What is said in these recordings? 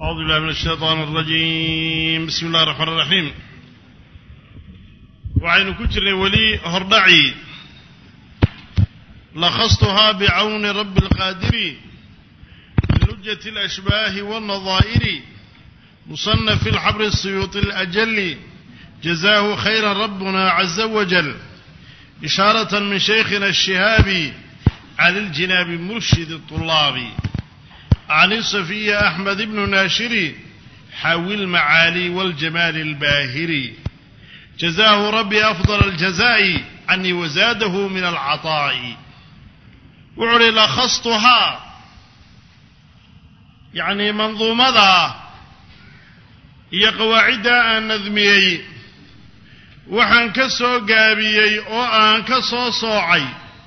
أعوذ بالله من الشيطان الرجيم بسم الله الرحمن الرحيم waxaynu ku jirnay weli hordhaci lakhastuhaa bicawni rabbi اlqaadiri min lujati اlashbaahi wاlnadaa'iri muصنف الxabr الsuyuuطi الأjli jazaahu khayra rabbuna caza wajal إشhaaraة min shaykhina الshihaabi cali اljinaabi murshid الطulaabi عن الصفية أحمد بن ناشري حاوي المعالي والجمال الباهري جزاه ربي أفضل الجزاء عني وزاده من العطاء وعلي لخصتها يعني منظومة هي قواعد أن نذميي waxaan ka soo gaabiyey oo aan ka soo soocay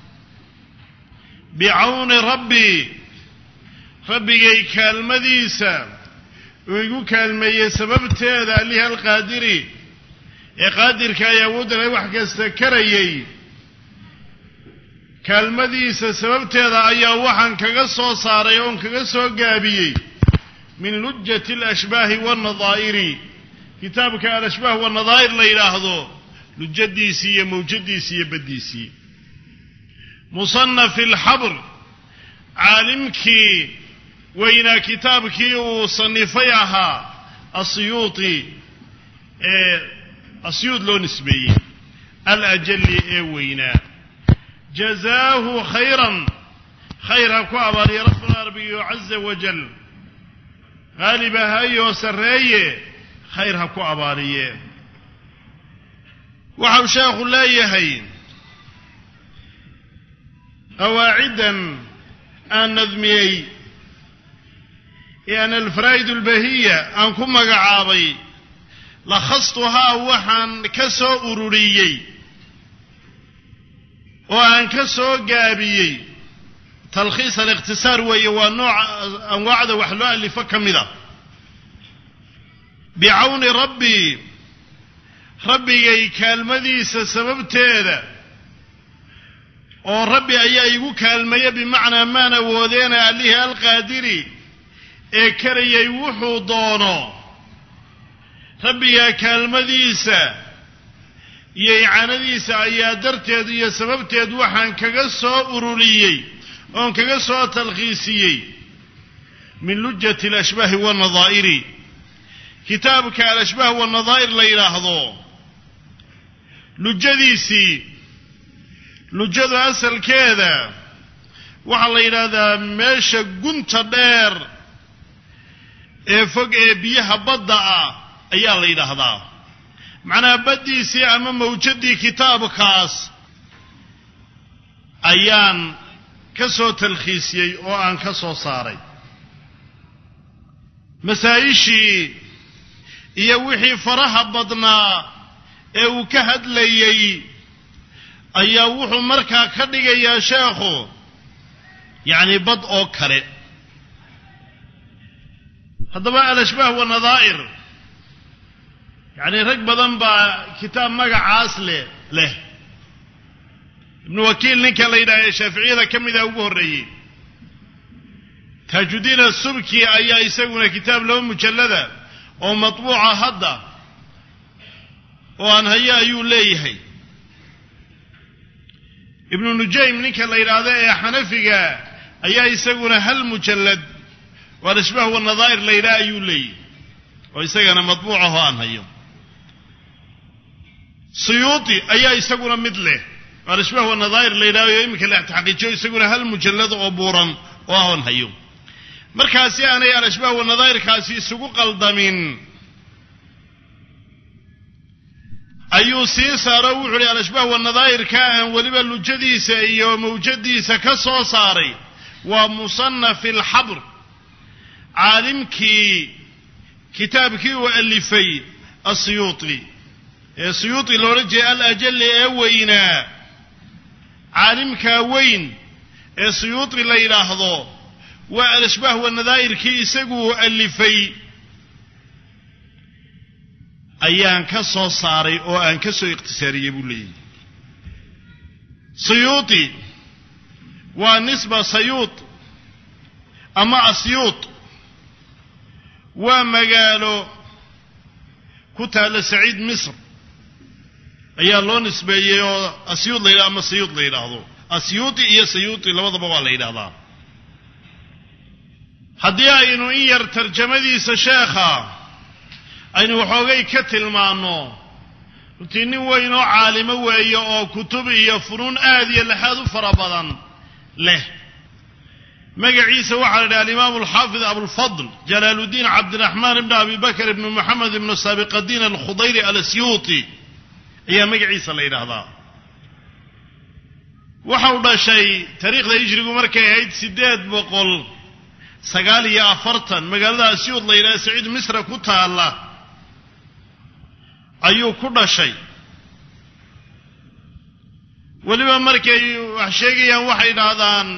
bicawni rabbi rabbigay kaalmadiisa uu igu kaalmeeyey sababteeda alihi alqaadiri ee qaadirka ay awoodana wax kasta karayay kaalmadiisa sababteeda ayaa waxaan kaga soo saaray oon kaga soo gaabiyey min lujati alashbaahi waalnadaa'iri kitaabka alashbaah waalnadaa'ir la yidhaahdo lujadiisii iyo mawjadiisii iyo baddiisii musanafi alxabr caalimkii weynaa kitaabkii uu sanifay ahaa asiyuuti ee asyuud loo nisbeeyey alajali ee weynaa jazaahu khayran khayr ha ku abaaliya rabbuna rabbigiyo caza wajal qaalib ahayoo sarreeye khayr ha ku abaaliye waxau sheekhu leeyahay qawaaciddan aan nadmiyey ee aan alfaraa'id albahiya aan ku magacaabay lakhastuhaa waxaan ka soo ururiyey oo aan ka soo gaabiyey talkhiis alikhtisaar weeye waa nooca anwaacda wax loo alifo ka mid a bicawni rabbi rabbigay kaalmadiisa sababteeda oo rabbi ayaa igu kaalmaya bimacnaa maan awoodeena allihii alqaadiri ee karayay wuxuu doono rabbigaa kaalmadiisa iyo icaanadiisa ayaa darteed iyo sababteed waxaan kaga soo ururiyey oon kaga soo talkhiisiyey min lujati alashbaahi waalnadaa'iri kitaabka alashbaah waalnadaa'ir la yidhaahdo lujadiisii lujadu asalkeeda waxaa la yidhaahdaa meesha gunta dheer ee fog ee biyaha badda ah ayaa la yidhaahdaa macnaha baddiisii ama mawjadii kitaabkaas ayaan ka soo talkhiisiyey oo aan ka soo saaray masaa-ishii iyo wixii faraha badnaa ee uu ka hadlayey ayaa wuxuu markaa ka dhigayaa sheekhu yacni bad oo kale haddaba alashbaah wanadaa'ir yacni rag badan baa kitaab magacaas leh leh ibnu wakiil ninka la yidhaha ee shaaficiyada ka mida ugu horreeyey taajudiin asubki ayaa isaguna kitaab laba mujallada oo matbuuca hadda oo aan haye ayuu leeyahay ibnu nujaym ninka la yidhaahdo ee xanafiga ayaa isaguna hal mujallad oo alashbaah wanadaa'ir la yidhaha ayuu leeyahy oo isagana matbuucahoo aan hayo siyuuti ayaa isaguna mid leh oo alashbaah wanadaa'ir la yidhahdo oo iminka la taxqiijiyo isaguna hal mujallad oo buuran oo ahoon hayo markaasi aanay alashbaah wanadaa'irkaasi isugu qaldamin ayuu sii saaro wuxu uhi alashbaah wanadaa'irka aan weliba lujadiisa iyo mawjadiisa ka soo saaray waa musanafi alxabr caalimkii kitaabkii uu alifay asiyuuti ee siyuuti loola jeeda alajali ee weynaa caalimkaa weyn ee siyuuti la yidhaahdo waa alashbaah wanadaa'irkii isaguu alifay ayaan ka soo saaray oo aan ka soo ikhtisaariyey buu leeyahy siyuuti waa nisba sayuut ama asyuut waa magaalo ku taalla saciid misr ayaa loo nisbeeyey oo asyuud la yidhah ama sayuud la yidhaahdo asyuuti iyo sayuuti labadaba waa la yidhahdaa haddii aynu in yar tarjamadiisa sheekha aynu waxoogay ka tilmaanno runtii nin weyn oo caalimo weeye oo kutub iyo funuun aad iyo laxaad u fara badan leh magaciisa waxaa la idhaha alimaamu alxaafid abulfadl jalaaluddiin cabdiraxmaan ibni abi bakr ibni moxamed ibnu saabiqadiin alkhudayri alasyuuti ayaa magaciisa la yidhaahdaa waxau dhashay taariikhda hijrigu markay ahayd siddeed boqol sagaal iyo afartan magaalada asyuud la yidhaha saciid misra ku taalla ayuu ku dhashay weliba markay wax sheegayaan waxay dhahdaan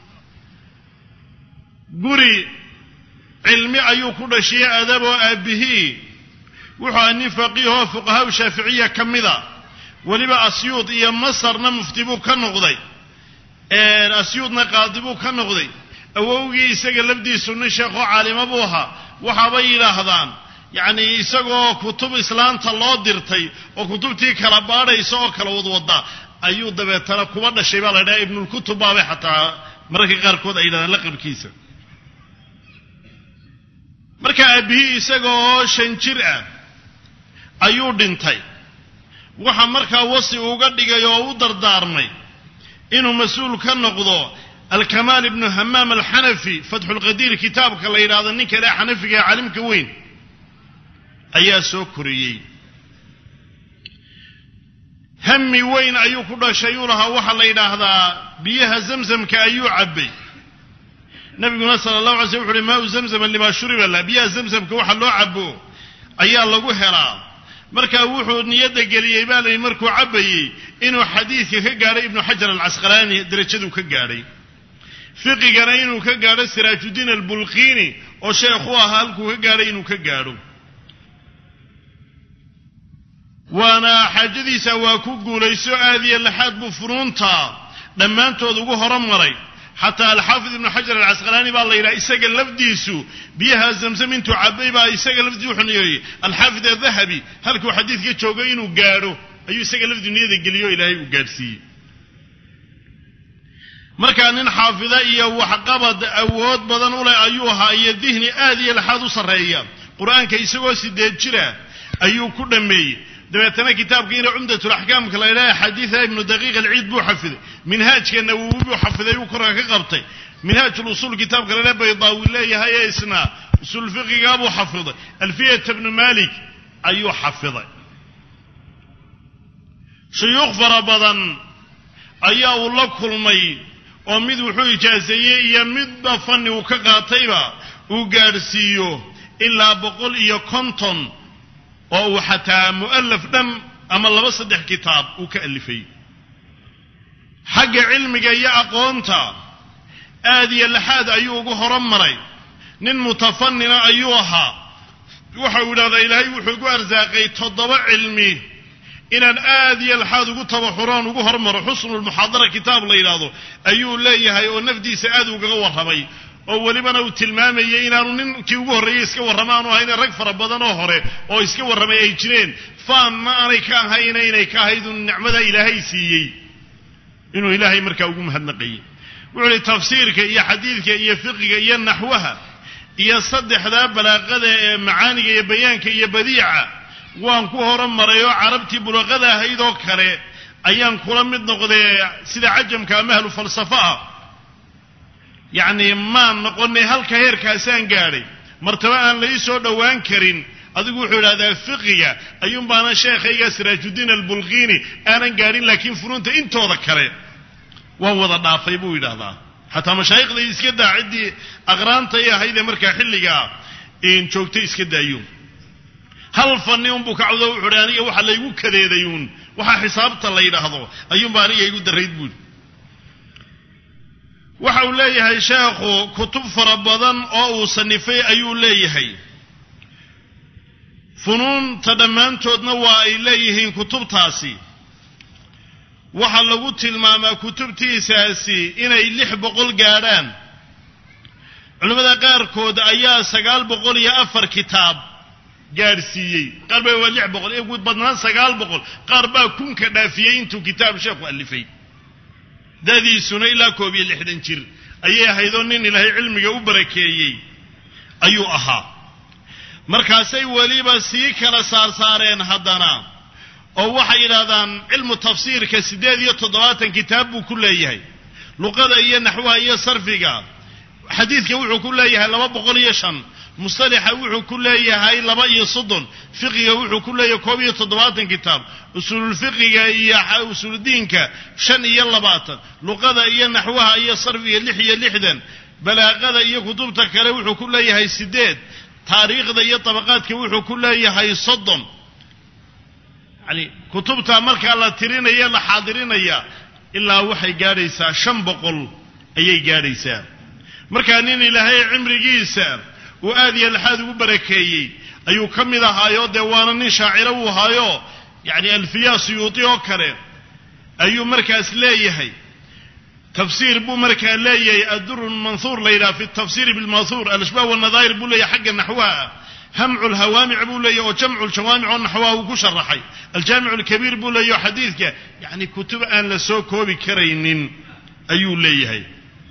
guri cilmi ayuu ku dhashiye adab oo aabihii wuxuu aha nin faqiihoo fuqahaa shaaficiya ka mida weliba asyuud iyo masarna mufti buu ka noqday asyuudna qaadi buu ka noqday awowgii isaga lafdiisu nin sheekhoo caalimo buu ahaa waxaabay yidhaahdaan yacni isagoo kutub islaanta loo dirtay oo kutubtii kala baadhaysa oo kala wadwadda ayuu dabeetana kuba dhashay baa la ydhaha ibnulkutub baabay xataa mararka qaarkood ay yidhahdaan laqabkiisa marka aabihii isagaoo shan jir ah ayuu dhintay waxa markaa wasi uga dhigay oo u dardaarmay inuu mas-uul ka noqdo alkamaal ibnu hamaam alxanafi fatxulqadiir kitaabka la yidhaahdo ninka ilaa xanafiga ee calimka weyn ayaa soo koriyey hami weyn ayuu ku dhashay uu lahaa waxaa la yidhaahdaa biyaha zamzamka ayuu cabbay nabiguna sala allahu alay slm wuxu uhi maau zamzama limaa shuriba lah biyaha zamzamka waxa loo cabo ayaa lagu helaa markaa wuxuu niyadda geliyey baa layihi markuu cabbayey inuu xadiidka ka gaadhay ibnu xajar alcasqalaani derajaduu ka gaadhay fiqigana inuu ka gaadho siraajuddiin albulqiini oo sheekhu ahaa halkuu ka gaadhay inuu ka gaadho waana xaajadiisa waa ku guulayso aad iyo laxaad buu funuunta dhammaantood ugu horomaray xataa alxaafid ibnu xajar alcasqalaani baa la yidhaha isaga lafdiisu biyaha zamzam intuu cabay baa isaga lafdii wuxuu niyeeyey alxaafid adahabi halkuu xadiidka joogay inuu gaadho ayuu isaga lafdii niyada geliyo ilaahay uu gaadhsiiyey markaa nin xaafida iyo waxqabad awood badan u leh ayuu ahaa iyo dihni aad iyo laxaad u sarreeya qur-aanka isagoo sideed jira ayuu ku dhammeeyey dabeetana kitaabkiina cumdatulaxkaamka la ydhaha xadiida ibnu daqiiq alciid buu xafiday minhaajka nawowi buu xafiday uu korka ka qabtay minhaajulusuul kitaabka la ydhaha baydaawi leeyahay ee isna usuul fiqigaa buu xafiday alfiyata bnu malik ayuu xafiday shuyuukh fara badan ayaa uu la kulmay oo mid wuxuu ijaaseeyey iyo midba fanni uu ka qaatayba uu gaadhsiiyo ilaa boqol iyo konton oo uu xataa mu'alaf dhan ama laba saddex kitaab uu ka alifay xagga cilmiga iyo aqoonta aad iyo laxaad ayuu ugu horumaray nin mutafanina ayuu ahaa waxa uu yidhahdaa ilaahay wuxuu igu arsaaqay toddoba cilmi inaan aad iyo laxaad ugu tabaxuroon ugu hormaro xusnulmuxaadara kitaab la yidhaahdo ayuu leeyahay oo nafdiisa aad ugaga warramay oo welibana uu tilmaamayay inaanu ninkii ugu horreeyey iska warrama aanu ahayne rag fara badan oo hore oo iska warramay ay jireen faanna aanay ka ahayna inay ka ahayd un nicmada ilaahay siiyey inuu ilaahay markaa ugu mahadnaqayey wuxuu uhi tafsiirka iyo xadiidka iyo fiqiga iyo naxwaha iyo saddexdaa balaaqada ee macaaniga iyo bayaanka iyo badiica waan ku horumaray oo carabtii bulaqada ahayd oo kale ayaan kula mid noqdee sida cajamka ama ahlu falsafo ah yacni maan noqonay halka heerkaasaan gaadhay martaba aan la ii soo dhowaan karin adigu wuxuu idhahdaa fiqiga ayuun baana sheekhayga siraajuddiin albulqiini aanan gaadhin laakiin funuunta intooda kale waan wada dhaafay buu yidhaahdaa xataa mashaayikhday iska daa ciddii aqraantay ahaydee markaa xilligaa joogtay iska daayo hal fanni unbuu ka cawdo wuxu uhi aniga waxa laygu kadeeday uun waxaa xisaabta la yidhaahdo ayuunba aniga igu darayd buuri waxa uu leeyahay sheekhu kutub fara badan oo uu sanifay ayuu leeyahay funuunta dhammaantoodna waa ay leeyihiin kutubtaasi waxaa lagu tilmaamaa kutubtiisaasi inay lix boqol gaadhaan culimmada qaarkood ayaa sagaal boqol iyo afar kitaab gaadhsiiyey qaar baa waa lix boqol ee guud badnaan sagaal boqol qaar baa kunka dhaafiyey intuu kitaab sheekhu alifay dadiisuna ilaa koob iyo lixdan jir ayay ahaydoo nin ilaahay cilmiga u barakeeyey ayuu ahaa markaasay weliba sii kala saarsaareen haddana oo waxay yidhahdaan cilmu tafsiirka siddeed iyo toddobaatan kitaab buu ku leeyahay luqada iyo naxwaha iyo sarfiga xadiidka wuxuu ku leeyahay laba boqol iyo shan mustalaxa wuxuu ku leeyahay laba iyo soddon fiqiga wuxuu ku leeyahay koob iyo toddobaatan kitaab usuululfiqiga iyo usuuludiinka shan iyo labaatan luqada iyo naxwaha iyo sarfiga lix iyo lixdan balaaqada iyo kutubta kale wuxuu ku leeyahay siddeed taariikhda iyo tabaqaadka wuxuu ku leeyahay soddon yani kutubta markaa la tirinaya la xaadirinaya ilaa waxay gaadhaysaa shan boqol ayay gaadhaysaa markaa nin ilaahay cimrigiisa uu aad iyo laxaad ugu barakeeyey ayuu ka mid ahaayo dee waana nin shaaciro uu ahaayo yacni alfiyaa suyuudi oo kale ayuu markaas leeyahay tafsiir buu markaa leeyahay adduru manhuur la yidhaha fi tafsiiri bilmahuur alashbaah walnadaa'ir buu leeyahay xagga naxwaha hamcu lhawaamic buu leeyahy oo jamcu ljawaamic oo naxwaha uu ku sharaxay aljaamic lkabiir buu leeyahy oo xadiidka yacni kutub aan la soo koobi karaynin ayuu leeyahay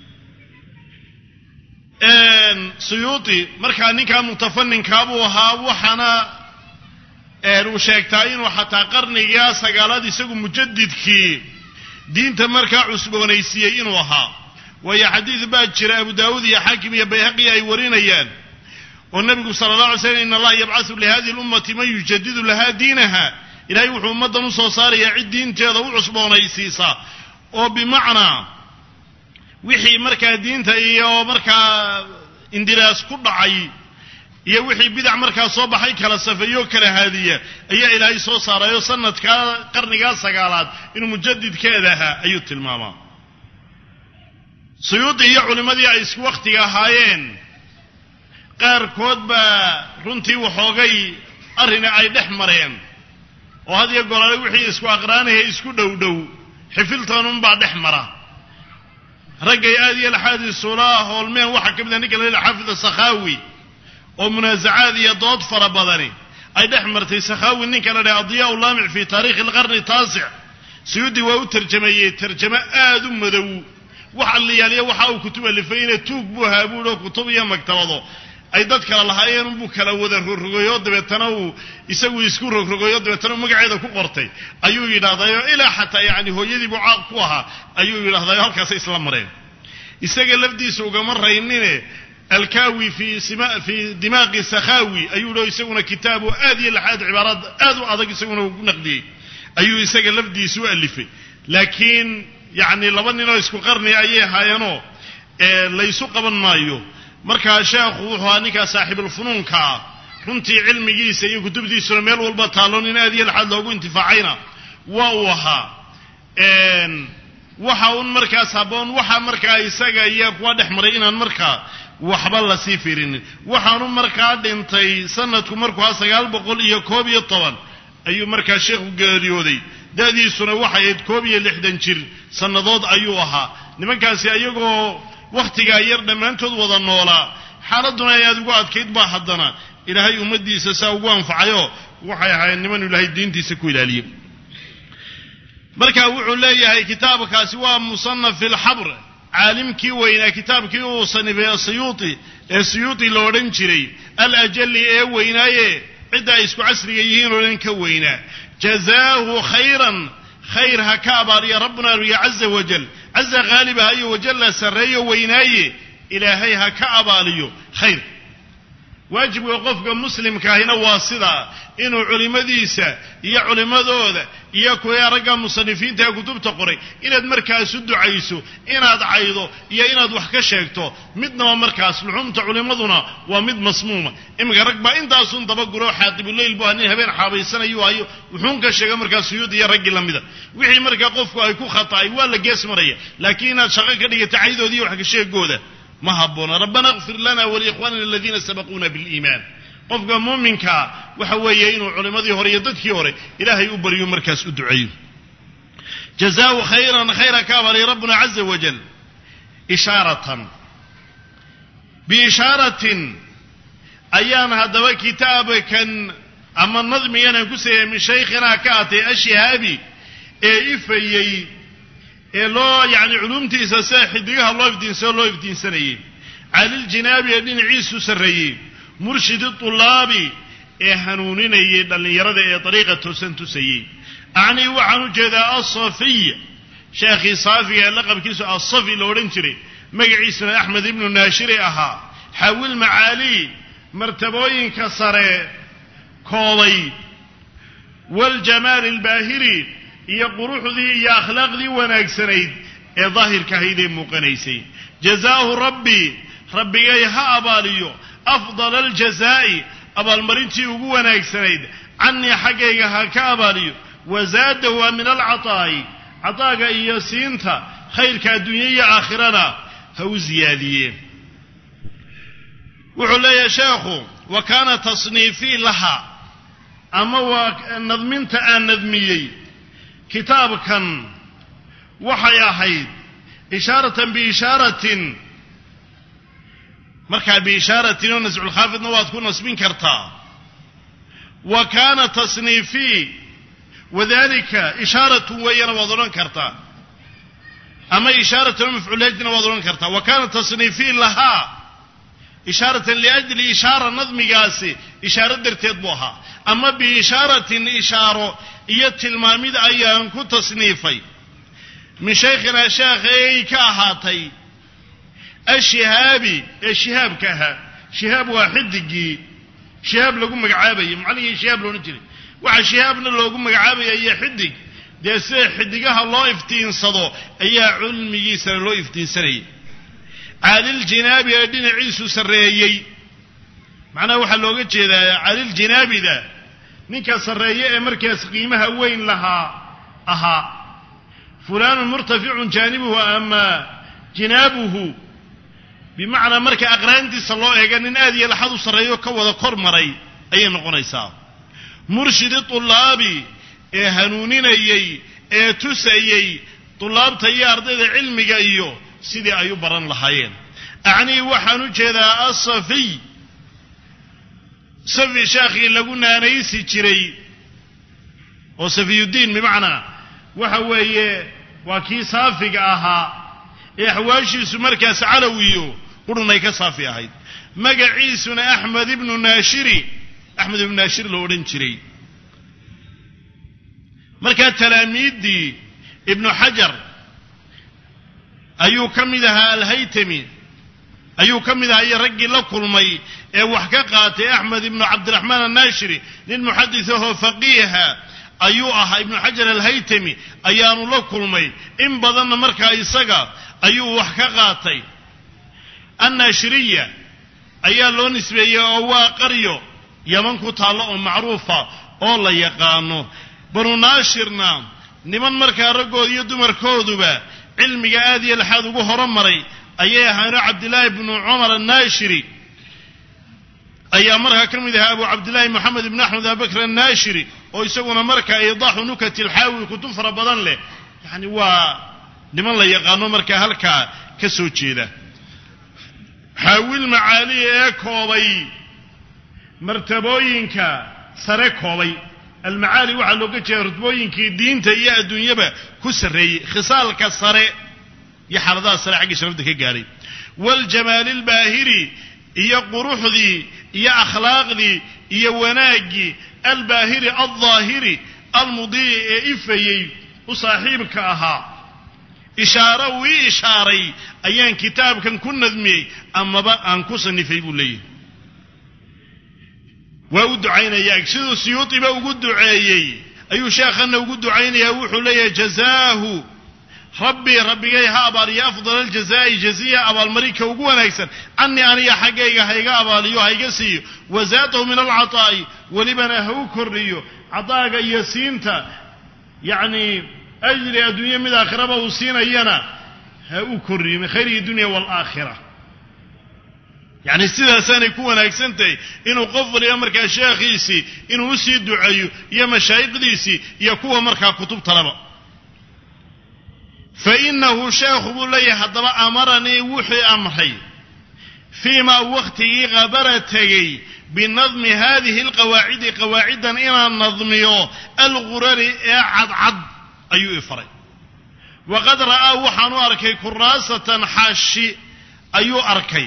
suyuudi markaa ninkaa mutafaninkaa buu ahaa waxaana uu sheegtaa inuu xataa qarnigaa sagaalaad isagu mujadidkii diinta markaa cusboonaysiiyey inuu ahaa waayo xadiid baa jira abu daawuud iyo xaakim iyo bayhaqi ay warinayaan oo nebigu sala allah alay slam in allaha yabcasu lihadihi lummati man yujadidu lahaa diinaha ilahay wuxuu ummaddan u soo saarayaa cid diinteeda u cusboonaysiisa oo bimacnaa wixii markaa diinta iyo markaa indiraas ku dhacay iyo wixii bidac markaa soo baxay kala safeeyo kala haadiya ayaa ilaahay soo saarayo sanadkaa qarnigaa sagaalaad inuu mujadidkeeda ahaa ayuu tilmaamaa suyuudi iyo culimmadii ay isku wakhtiga ahaayeen qaarkood baa runtii waxoogay arrini ay dhex mareen oo had iyo golole wixii isku aqraanaya isku dhow dhow xifiltanunbaa dhex mara raggay aad iyo laxaad isula hoolmeen waxaa ka mid a ninka la yidhaha xaafid sakhaawi oo munaasacaad iyo dood fara badani ay dhex martay sakhaawi ninka la dhaha adiyaa laamic fi taarikhi alqarni taasic suyuudi waa u tarjameeyey tarjamo aad u madow waxa liyaaliya waxa uu kutub alifayna tuug buu ahaa buuhi oo kutub iyo maktabado ay dad kala lahaayeen unbuu kala wada rogrogayo dabeetana uu isagu isku rogrogayo dabeetana uu magaceeda ku qortay ayuu yidhahdayo ilaa xataa yani hooyadiibuu caaq ku ahaa ayuu yidhahdayo halkaasay isla mareen isaga lafdiisa ugama raynine alkawi fi fi dimaaqi sakhawi ayuu dho isaguna kitaabu aad iyo laxaad cibaaraad aad u adag isaguna ugu naqdiyey ayuu isaga lafdiisa u alifay laakiin yacni laba ninoo isku qarni ayay ahaayeenoo laysu qaban maayo markaa sheekhu wuxuu ahaa ninkaa saaxiibulfunuunkaa runtii cilmigiisa iyo kutubtiisuna meel walba taalloon in aad iyo laxaad loogu intifaacayna waa uu ahaa waxa un markaas habboon waxa markaa isaga iyo kuwa dhex maray inaan markaa waxba lasii firinin waxaanu markaa dhintay sanadku markuu ha sagaal boqol iyo koob iyo toban ayuu markaa sheekhu geeriyooday da'diisuna waxay ahayd koob iyo lixdan jir sannadood ayuu ahaa nimankaasi ayagoo wakhtigaa yar dhammaantood wada noolaa xaaladduna ay aad ugu adkayd baa haddana ilaahay ummaddiisa saa ugu anfacayoo waxay ahaayeen niman ilaahay diintiisa ku ilaaliye marka wuxuu leeyahay kitaabkaasi waa musanaf fi lxabr caalimkii weynaa kitaabkii uu sanifay siyuuti ee siyuuti la odhan jiray alajali ee weynaaye cidda ay isku casriga yihiin oo dhan ka weynaa jazaahu khayran khayr ha ka abaariya rabbuna riya caza wajal caza haalibaha iyo wajalla sarreeyo weynaaye ilaahay ha ka abaaliyo khayr waajibka qofka muslimkaahina waa sidaa inuu culimmadiisa iyo culimmadooda iyo kuwa ragga musanifiinta ee kutubta qoray inaad markaas u ducayso inaad caydo iyo inaad wax ka sheegto midnaba markaas luxumta culimmaduna waa mid masmuuma iminka rag baa intaasun dabaguro xaaqibuleyl bu nin habeen xaabaysanayu hayo wuxuun ka sheega markaa suyuud iyo raggii lamida wixii markaa qofku ay ku khata'ay waa la gees maraya laakiin inaad shaqo ka dhigata caydoodi iyo wax ka sheegooda ma habboona rabbana kfir lana waliikhwanina aladiina sabaquuna biliimaan qofka muuminkaa waxa weeye inuu culimmadii hore iyo dadkii hore ilaahay u baryo markaas u duceeyo jazaahu khayran khayra ka abalay rabbuna caza wajal ishaaratan biishaaratin ayaan haddaba kitaabkan ama nadmiganaan ku sameeyey min shaykhinaa ka atay ashihaabi ee ifayey ee loo yacni culumtiisa sida xidigaha loo ifdiinsao loo ifdiinsanayey caliljinaabi ee dhinaciisu sarreeyey murshidi tulaabi ee hanuuninayay dhallinyarada ee dariiqa toosan tusayey acnii waxaan u jeedaa asafiy sheekhii saafiga ee laqabkiisu asafi la odhan jiray magaciisuna axmed ibnu naashiri ahaa xawil macaali martabooyinka sare koobay waljamaali albaahiri iyo quruxdii iyo akhlaaqdii wanaagsanayd ee daahirka ahayd ee muuqanaysay jazaahu rabbi rabbigay ha abaaliyo afdala aljazaa'i abaalmarintii ugu wanaagsanayd cannii xaggayga ha ka abaaliyo wazaadahu waa min alcataa'i cataaga iyo siinta khayrka adduunya iyo aakhirana ha u ziyaadiye wuxuu leeyahay sheekhu wa kaana tasniifii laha ama waa nadminta aan nadmiyey kitaabkan waxay ahayd ishaaratan biishaaratin markaa biishaaratin oo nasculkhaafidna waad ku nasbin kartaa wa kaana tasniifii wadalika ishaaratun weeyana waad odhan kartaa ama ishaaratan oo mafcuulhajna waad odhan kartaa wa kaana tasniifii lahaa ishaaratan liajli ishaara nadmigaasi ishaaro darteed buu ahaa ama biishaaratin ishaaro iyo tilmaamid ayaan ku tasniifay min shaykhinaa sheekhay ka ahaatay ashihaabi ee shihaabka ahaa shihaab waa xidigii shihaab lagu magacaabayay macnihii shihaab loodhan jiray waxaa shihaabna loogu magacaabaya iyo xidig dee sida xidigaha loo iftiinsado ayaa cilmigiisana loo iftiinsanayay caliljinaabi ee dhinaciisu sarreeyey macnaha waxaa looga jeedaa caliljinaabida ninka sarreeye ee markaas qiimaha weyn lahaa ahaa fulaanun murtaficun jaanibuhu ama jinaabuhu bimacnaa marka aqraantiisa loo eega nin aad iyo laxad u sarreeyo ka wada kor maray ayay noqonaysaa murshidi tulaabi ee hanuuninayey ee tusayey tulaabta iyo ardayda cilmiga iyo sidii ay u baran lahaayeen acnii waxaan u jeedaa asafiy safi sheekhii lagu naanaysi jiray oo safiyuddiin bimacnaa waxa weeye waa kii saafiga ahaa ee axwaashiisu markaas calowiyo qurunay ka saafi ahayd magaciisuna axmed ibnu naashiri axmed ibnu naashir la odhan jiray markaa talaamiiddii ibnu xajar ayuu ka mid ahaa alhaytami ayuu ka mid ahaa iyo raggii la kulmay ee wax ka qaatay axmed ibnu cabdiraxmaan annaashiri nin muxadis ahoo faqiiha ayuu ahaa ibnu xajar alhaytami ayaanu la kulmay in badanna markaa isaga ayuu wax ka qaatay annaashiriya ayaa loo nisbeeyey oo waa qaryo yaman ku taallo oo macruufa oo la yaqaano banu naashirna niman markaa raggooda iyo dumarkooduba cilmiga aad iyo laxaad ugu horomaray ayay ahaano cabdillaahi bnu cumar annaashiri ayaa markaa ka mid ahaa abu cabdillaahi moxamed ibnu axmed abibakr annaashiri oo isaguna markaa iidaaxu nukati lxaawi kutub fara badan leh yacni waa niman la yaqaano markaa halkaa ka soo jeeda xaawil macaaliya ee koobay martabooyinka sare koobay almacaali waxaa looga jeeda rutbooyinkii diinta iyo adduunyaba ku sarreeyey khisaalka sare iyo xaaladaha sare xagga sharafta ka gaadhay waljamaali albaahiri iyo quruxdii iyo akhlaaqdii iyo wanaaggii albaahiri aldaahiri almudiici ee ifayey u saaxiibka ahaa ishaaro uu ii ishaaray ayaan kitaabkan ku nadmiyey amaba aan ku sanifay buu leeyahy waa u ducaynayaa siduu siyuudiba ugu duceeyey ayuu sheekhanna ugu ducaynayaa wuxuu leeyahay jazaahu rabbii rabbigay ha abaaliyo afdal aljazaa'i jaziya abaalmarinka ugu wanaagsan canii aniga xaggayga hayga abaaliyo hayga siiyo wazaadahu min alcataa'i welibana ha u kordhiyo cadaaga iyo siinta yacni ajri adduunye mid aakhiraba uu siinayana ha u kordhiyo min khayrihi dunya waalaakhira yacni sidaasaanay ku wanaagsan tahay inuu qof waliba markaa sheekhiisii inuu usii duceeyo iyo mashaayikhdiisii iyo kuwa markaa kutubtalaba fa innahu sheekhu buu leeyahay haddaba amaranii wuxuu amray fii maa wakhtigii qabara tegey binadmi haadihi alqawaacidi qawaaciddan inaan nadmiyo algurari ee cadcad ayuu i faray waqad ra'aa waxaan u arkay kuraasatan xaashi ayuu arkay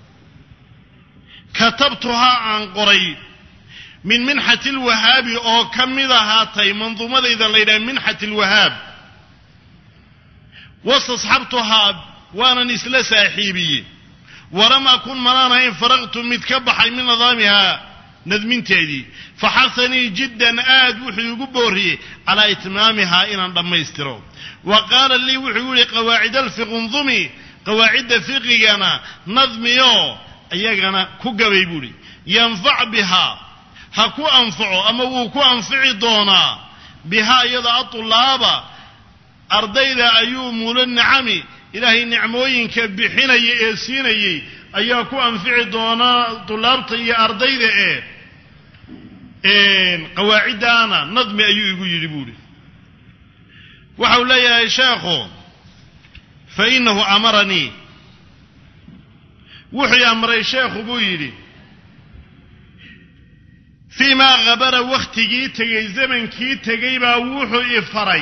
katabtuhaa aan qoray min minxati lwahaabi oo ka mid ahaatay manduumadayda la yidhaha minxati lwahaab wastasxabtuhaa waanan isla saaxiibiyey walam akun manaan ahayn faraqtu mid ka baxay min nidaamihaa nadminteedii faxahanii jiddan aad wuxuu igu booriyey calaa itmaamihaa inaan dhammaystiro wa qaala lii wuxuu yihi qawaacid alfiqundumi qawaacidda fiqigana nadmiyo iyagana ku gabay buuhi yanfac bihaa ha ku anfaco ama wuu ku anfici doonaa bihaa iyada atulaaba ardayda ayuu muula nicami ilaahay nicmooyinka bixinaya ee siinayey ayaa ku anfici doonaa tulaabta iyo ardayda ee qawaaciddaana nadmi ayuu igu yidhi buuhi waxau leeyahay sheekhu fa inahu amaranii wuxuu amray sheekhu buu yidhi fii maa habara wakhtigii tegey zamankii tegey baa wuxuu i faray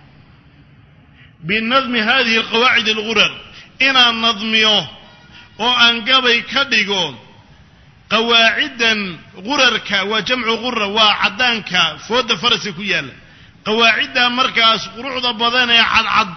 binadmi hadihi alqawaacid algurar inaan nadmiyo oo aan gabay ka dhigo qawaaciddan gurarka waa jamcu gura waa caddaanka foodda faraska ku yaalla qawaacidda markaas quruxda badan ee cadcad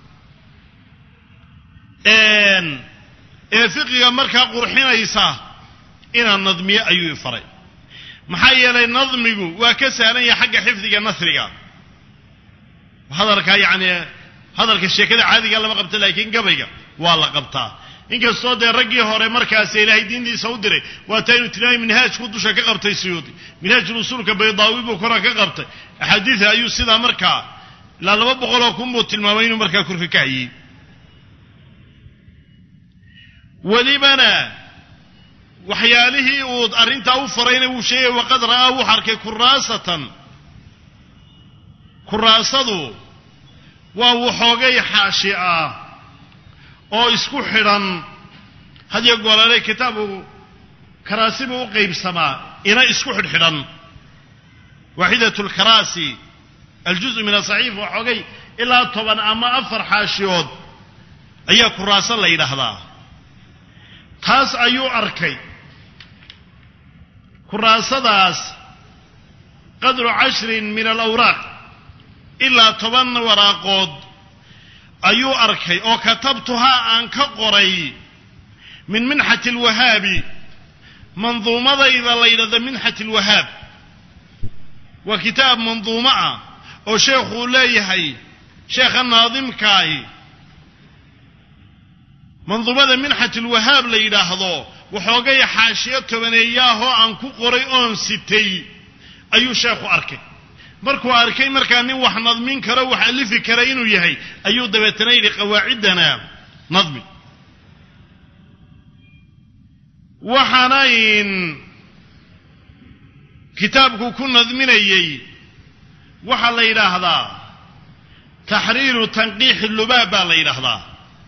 ee fiqiga markaa qurxinaysa inaan nadmiyo ayuu i faray maxaa yeelay nadmigu waa ka sahlan yahay xagga xifdiga nasriga hadalka yacni hadalka sheekada caadiga lama qabta laakiin gabayga waa la qabtaa inkastoo dee raggii hore markaas ilaahay diintiisa u diray waata inu tilmaamay minhaajku dusha ka qabtay suyuudi minhaajul usuulka baydaawi buu kora ka qabtay axaadiida ayuu sidaa markaa ilaa laba boqoloo kun buu tilmaamay inuu markaa korka ka hayey welibana waxyaalihii uu arrintaa u farayna wuu sheegay waqad ra'aa wuxu arkay kuraasatan kuraasadu waa waxoogay xaashi ah oo isku xidhan hadiyo goolale kitaabu karaasibuu u qaybsamaa ina isku xidhxidhan waaxidat lkaraasi aljuzu min asaxiif waxoogay ilaa toban ama afar xaashiyood ayaa kuraaso la yidhaahdaa taas ayuu arkay kuraasadaas qadru cashrin min alawraaq ilaa toban waraaqood ayuu arkay oo katabtuhaa aan ka qoray min minxati alwahaabi manduumadayda la yidhahdo minxati alwahaab waa kitaab manduumo ah oo sheekhuu leeyahay sheekha naadimkaahi manduumada minxat alwahaab la yidhaahdo waxoogay xaashiyo tobaneeyaahoo aan ku qoray oon sitay ayuu sheekhu arkay markuu arkay markaa nin wax nadmin karo wax alifi kara inuu yahay ayuu dabeetana yidhi qawaaciddana nadmi waxaanayn kitaabku ku nadminayey waxaa la yidhaahdaa taxriiru tanqiixi lubaab baa la yidhaahdaa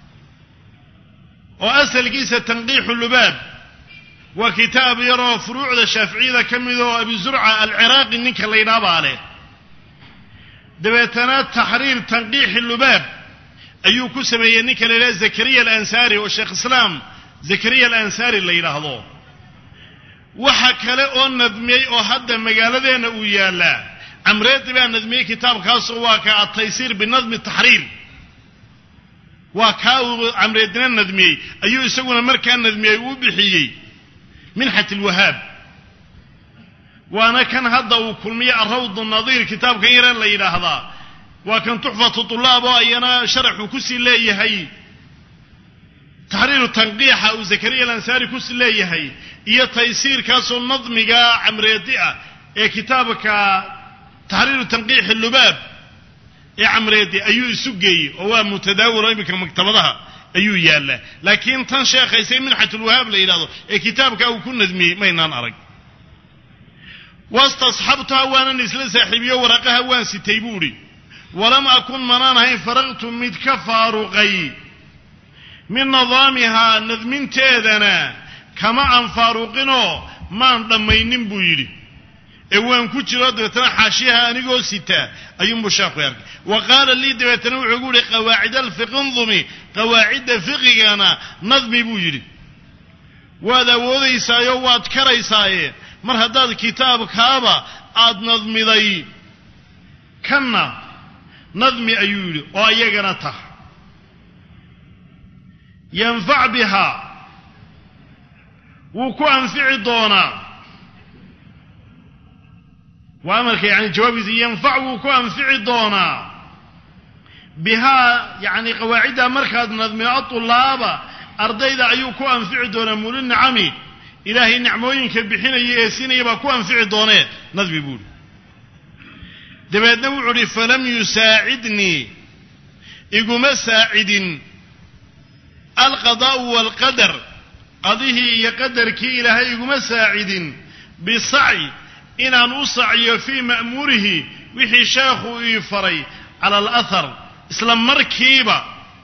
oo asalkiisa tanqiixu lubaab waa kitaab yaroo furuucda shaaficiyada ka mid oo abi zurca alciraaqi ninka la yidhaha baa leh dabeetana taxriir tanqiixi lubaab ayuu ku sameeyey ninka la yidhaha zakariya alansaari oo sheekh islaam zakariya alansaari la yidhaahdo waxa kale oo nadmiyey oo hadda magaaladeenna uu yaallaa camreedi baa nadmiyey kitaabkaasoo waa ka ataysiir binadmi taxriir waa kaa uu camreedina nadmiyey ayuu isaguna markaa nadmiyey uu bixiyey minxat alwahaab waana kan hadda uu kulmiye arawd nadiir kitaabkan yare la yidhaahdaa waa kan tuxfatu tulaab oo ayana sharaxuu kusii leeyahay taxriiru tanqiixa uu zakariya alansaari kusii leeyahay iyo taysiirkaasoo nadmiga camreedi ah ee kitaabka taxriiru tanqiixi lubaab ee camreedi ayuu isu geeyey oo waa mutadaawil oo iminka maktabadaha ayuu yaallaa laakiin tan sheekhaysay minxatulwahaab la yidhahdo ee kitaabka uu ku nadmiyey maynaan arag wastasxabtuha waanan isla saaxiibiyo waraqaha waan sitay buuhi walam akun manaan ahayn faraqtu mid ka faaruqay min nidaamihaa nadminteedana kama aan faaruqinoo maan dhammaynin buu yidhi ee waan ku jiro dabeetana xaashiyaha anigoo sitaa ayuunbuu sheekhu arkay wa qaala lii dabeetana wuxuu gu yihi qawaacid alfiqindumi qawaacidda fiqigana nadmi buu yidhi waad awoodaysaayo waad karaysaaye mar haddaad kitaabkaaba aad nadmiday kanna nadmi ayuu yidhi oo iyagana tah yanfac bihaa wuu ku anfici doonaa waa amarka yani jawaabiisa yanfac wuu ku anfici doonaa bihaa yani qawaaciddaa markaad nadmiyo atulaaba ardayda ayuu ku anfici doonaa muli nicami ilaahay nicmooyinka bixinaya ee siinaya baa ku anfici doonee nadmi buuhi dabeedna wuxuu uhi falam yusaacidnii iguma saacidin alqadaa'u waalqadar qadihii iyo qadarkii ilaahay iguma saacidin bisacyi inaan u sacyo fii ma'muurihi wixii sheekhu ii faray cala alahar isla markiiba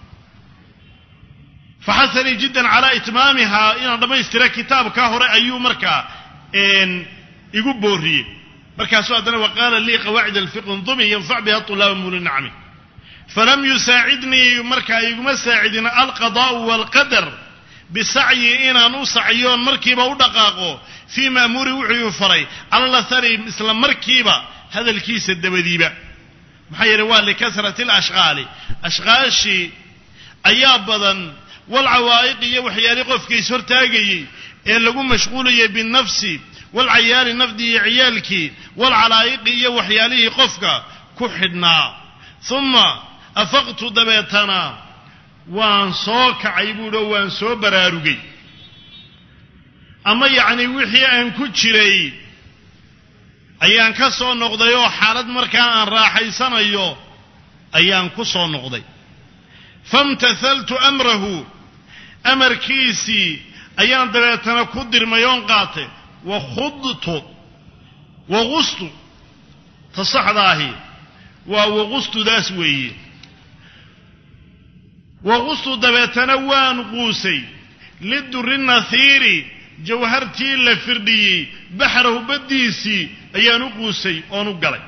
faxasanii jiddan calaa itmaamihaa inaan dhammaystira kitaabkaa hore ayuu markaa igu booriyey markaasuu haddana wa qaala lii qawaacid alfiqi ndumi yanfac biha tulaaba muli nacmi falam yusaacidnii markaa iguma saacidin alqadaa'u waalqadar bisacyi inaan u sacyoon markiiba u dhaqaaqo fii ma'muuri wuxuu ii faray cala lahari isla markiiba hadalkiisa dabadiiba maxaa yeeley waa likasrati alashqaali ashqaashii ayaa badan walcawaa'iq iyo waxyaalii qofka is hortaagayey ee lagu mashquulayay binafsi walcayaali nafdi iyo ciyaalkii walcalaa'iqi iyo waxyaalihii qofka ku xidhnaa uma afaqtu dabeetana waan soo kacay buuhi oo waan soo baraarugay ama yacni wixii aan ku jiray ayaan ka soo noqday oo xaalad markaa aan raaxaysanayo ayaan ku soo noqday famtathaltu amrahu amarkiisii ayaan dabeetana ku dirmay oon qaatay wa khudtu waqustu ta saxda ahi waa waqustudaas weeye waqustu dabeetana waan quusay liduri nathiiri jawhartii la firdhiyey baxrahu baddiisii ayaan u quusay oon u galay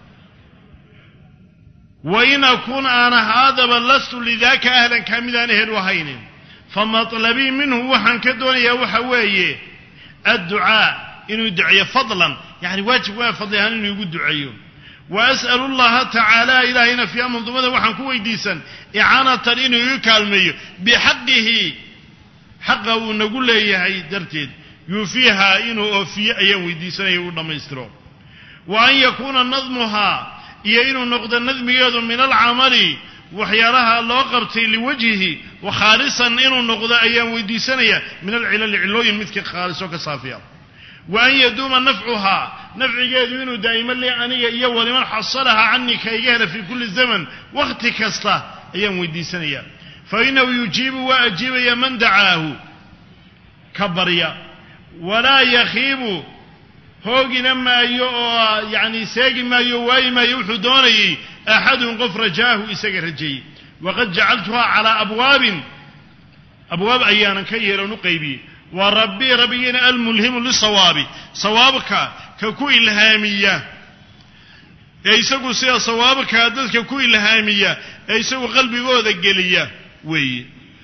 wa in akun aan ahaadaba lastu lidaaka ahlan kaa midaan ehel u ahaynin famatlabii minhu waxaan ka doonayaa waxa weeye adducaa inuu duceeyo fadlan yani waajib waa fadli ahaan inuu igu duceeyo wa as'alu llaha tacaala ilaahayna fiiha mandumada waxaan ku weydiisan icaanatan inuu igu kaalmeeyo bixaqihi xaqa uu nagu leeyahay darteed yuufiihaa inuu oofiyo ayaan weydiisanaya uu dhammaystiro wa an yakuuna nadmuhaa iyo inuu noqdo nadmigeedu min alcamali waxyaalaha loo qabtay liwajhihi wa khaalisan inuu noqdo ayaan weydiisanaya min alcilali cilooyin midka khaaliso ka saafiya wa an yaduuma nafcuhaa nafcigeedu inuu daa'imo li aniga iyo waliman xasalahaa canii ka iga hela fii kulli zaman wakhti kasta ayaan weydiisanaya fa inahu yujiibu waa ajiibaya man dacaahu ka barya walaa yakhiibu hoogina maayo oo yacni seegi maayo waayi maayo wuxuu doonayey axadun qof rajaahu isaga rajeeyey waqad jacaltuhaa calaa abwaabin abwaab ayaanan ka yeelan u qaybiyey waa rabbii rabbigiina almulhimu lisawaabi sawaabka ka ku ilhaamiya ee isagu sida sawaabkaa dadka ku ilhaamiya ee isagu qalbigooda geliya weeye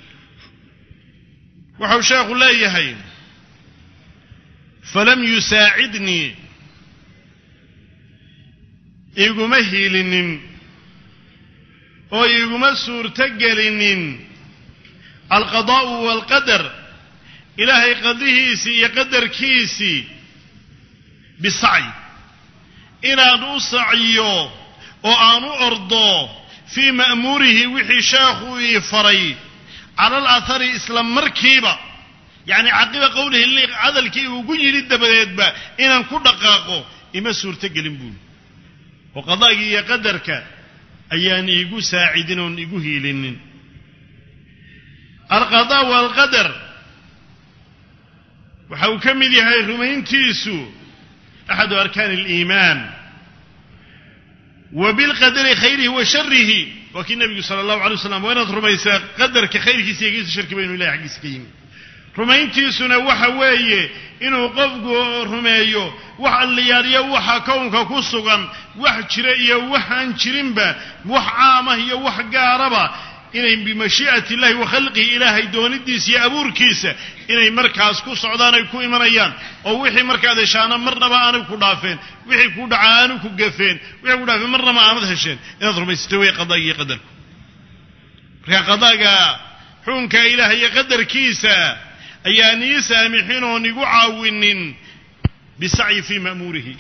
waxau sheekhu leeyahay falam yusaacidnii iguma hiilinin oo iguma suurto gelinin alqadaa'u waalqadar ilaahay qadihiisii iyo qadarkiisii bisacyi inaan u sacyo oo aan u ordo fii ma'muurihi wixii sheekhuu ii faray cala alahari isla markiiba yacni caqiba qowlihi hadalkii ugu yidhi dabadeedba inaan ku dhaqaaqo ima suurto gelin buuli oo qadaagii iyo qadarka ayaan iigu saacidin oon igu hiilinin alqadaa waalqadar waxa uu ka mid yahay rumayntiisu axadu arkaani aliimaan wa bilqadari khayrihi wa sharihi waa kii nebigu sala allahu alay waslam waa inaad rumaysaa qadarka khayrkiisa iyo kiisa sharkiba inu ilahay xaggiisa ka yimi rumayntiisuna waxa weeye inuu qofku rumeeyo wax alliyaaliyo waxa kownka ku sugan wax jira iyo waxaan jirinba wax caamah iyo wax gaaraba inay bimashii'ati illahi wa khalqihi ilaahay doonidiisa iyo abuurkiisa inay markaas ku socdaan ay ku imanayaan oo wixii markaad heshaana marnaba aanay ku dhaafeen wixii ku dhaca aanu ku gafeen wixii ku dhaafeen marnaba aanad hesheen inaad rumaysatay way qadaaga iyo qadarku marka qadaaga xukunka ilaah iyo qadarkiisa ayaan ii saamixin oon igu caawinin bisacyi fii ma'muurihi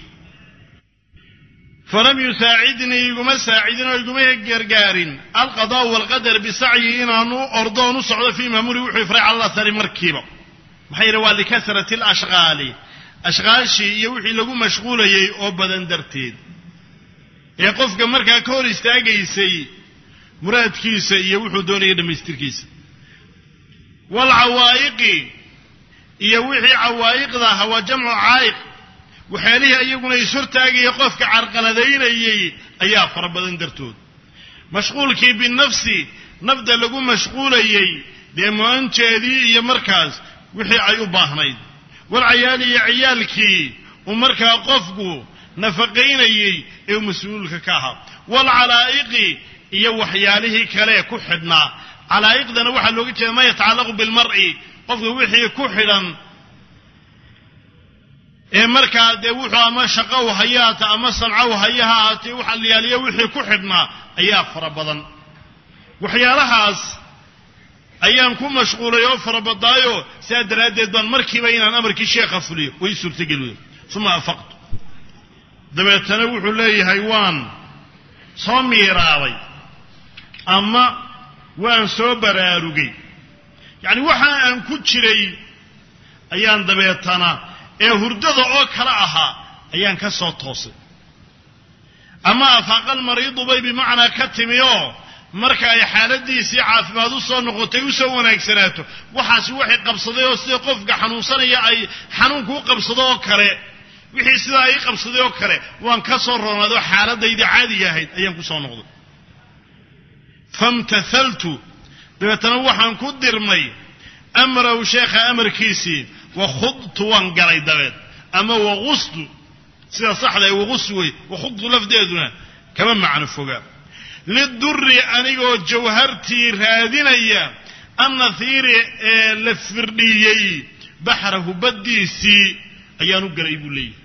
falam yusaacidnii iguma saacidin oo iguma gargaarin alqadaa'u waalqadar bisacyi inaanu ordoon u socdo fii ma'muurihi wuxuu ifray cala athari markiiba maxaa yidhi waa likasrati alashqaali ashqaashii iyo wixii lagu mashquulayay oo badan darteed ee qofka markaa ka hor istaagaysay muraadkiisa iyo wuxuu doonaya dhammaystirkiisa waalcawaa'iqi iyo wixii cawaa'iqda ahaa waa jamcu caa'iq waxyaalihii iyaguna ishortaagaya qofka carqaladaynayay ayaa fara badan dartood mashquulkii binafsi nafda lagu mashquulayey dee mu-anteedii iyo markaas wixii ay u baahnayd walcayaali iyo ciyaalkii uu markaa qofku nafaqaynayey ee uu mas-uulka ka ahaa waalcalaa'iqi iyo waxyaalihii kale ku xidhnaa calaa'iqdana waxaa looga jeeda ma yatacallaqu bilmar'i qofka wixii ku xidhan ee markaa dee wuxuu ama shaqo u haya haata ama sanco u haya ha ahaatee waxa la yaaliya wixii ku xidhnaa ayaa fara badan waxyaalahaas ayaan ku mashquulay oo farabadaayo sidaa daraaddeed baan markiiba inaan amarkii sheekha fuliyo way suurtageli wey uma afaqtu dabeetana wuxuu leeyahay waan soo miiraabay ama waan soo baraarugay yacni waxa aan ku jiray ayaan dabeetana ee hurdada oo kale ahaa ayaan ka soo toosay ama afaaqal mariidu bay bimacnaa ka timi oo marka ay xaaladiisii caafimaad u soo noqotay u soo wanaagsanaato waxaasi waxay qabsaday oo sida qofka xanuunsanaya ay xanuunku u qabsado oo kale wixii sidaa ay qabsaday oo kale waan ka soo roonaado xaaladaydii caadiga ahayd ayaan ku soo noqday famtathaltu dabeetana waxaan ku dirmay amrahu sheekha amarkiisii wakhudtu waan galay dabeed ama waqustu sida saxda ee waqus wey wakhudtu lafdeeduna kama macno foga lidurri anigoo jawhartii raadinaya annahiiri ee la firdhiyey baxrahu baddiisii ayaan u galay buu leeyahy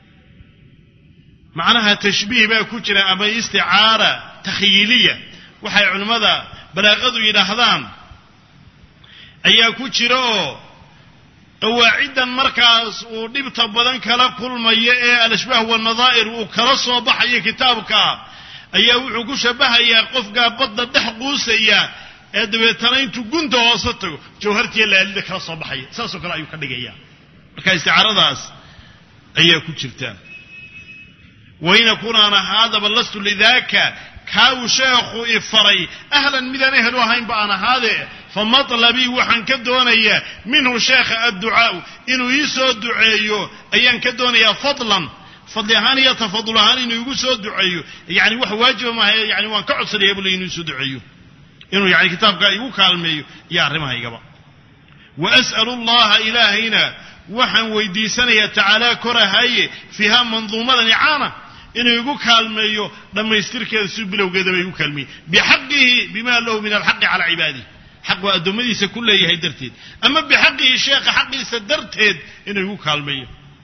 macnaha tashbiih baa ku jira ama isticaara takhyiiliya waxay culimmada balaaqadu yidhaahdaan ayaa ku jira oo qawaaciddan markaas uu dhibta badan kala kulmayo ee al-ashbaah waannadaa'ir uu kala soo baxayo kitaabka ayaa wuxuu ku shabahayaa qofkaa badda dhex quusaya ee dabeetana intuu gunta hoose tago jawhartiiyo laalida kala soo baxaya saasoo kale ayuu ka dhigaya marka isticaaradaas ayaa ku jirta wain akun aan ahaadaba lastu lidaaka kaa uu sheekhu i faray ahlan midaan ehelu ahaynba aan ahaadee fa matlabii waxaan ka doonayaa minhu sheekha adducaau inuu ii soo duceeyo ayaan ka doonayaa fadlan fadli ahaan iyo tafadul ahaan inuu igu soo duceeyo yani wax waajiba maaha yani waan ka codsanaya buu ley inuu isoo duceeyo inuu yani kitaabkaa igu kaalmeeyo iyo arrimahaygaba wa as'alu allaha ilaahayna waxaan weydiisanayaa tacaala korahaye fiiha manduumadan icaana inuu igu kaalmeeyo dhammaystirkeeda si bilowgeedaba igu kaalmeeyey bixaqihi bima lahu min alxaqi calaa cibaadih xaq waa addoommadiisa ku leeyahay darteed ama bixaqihi sheekha xaqiisa darteed inuu igu kaalmeeyo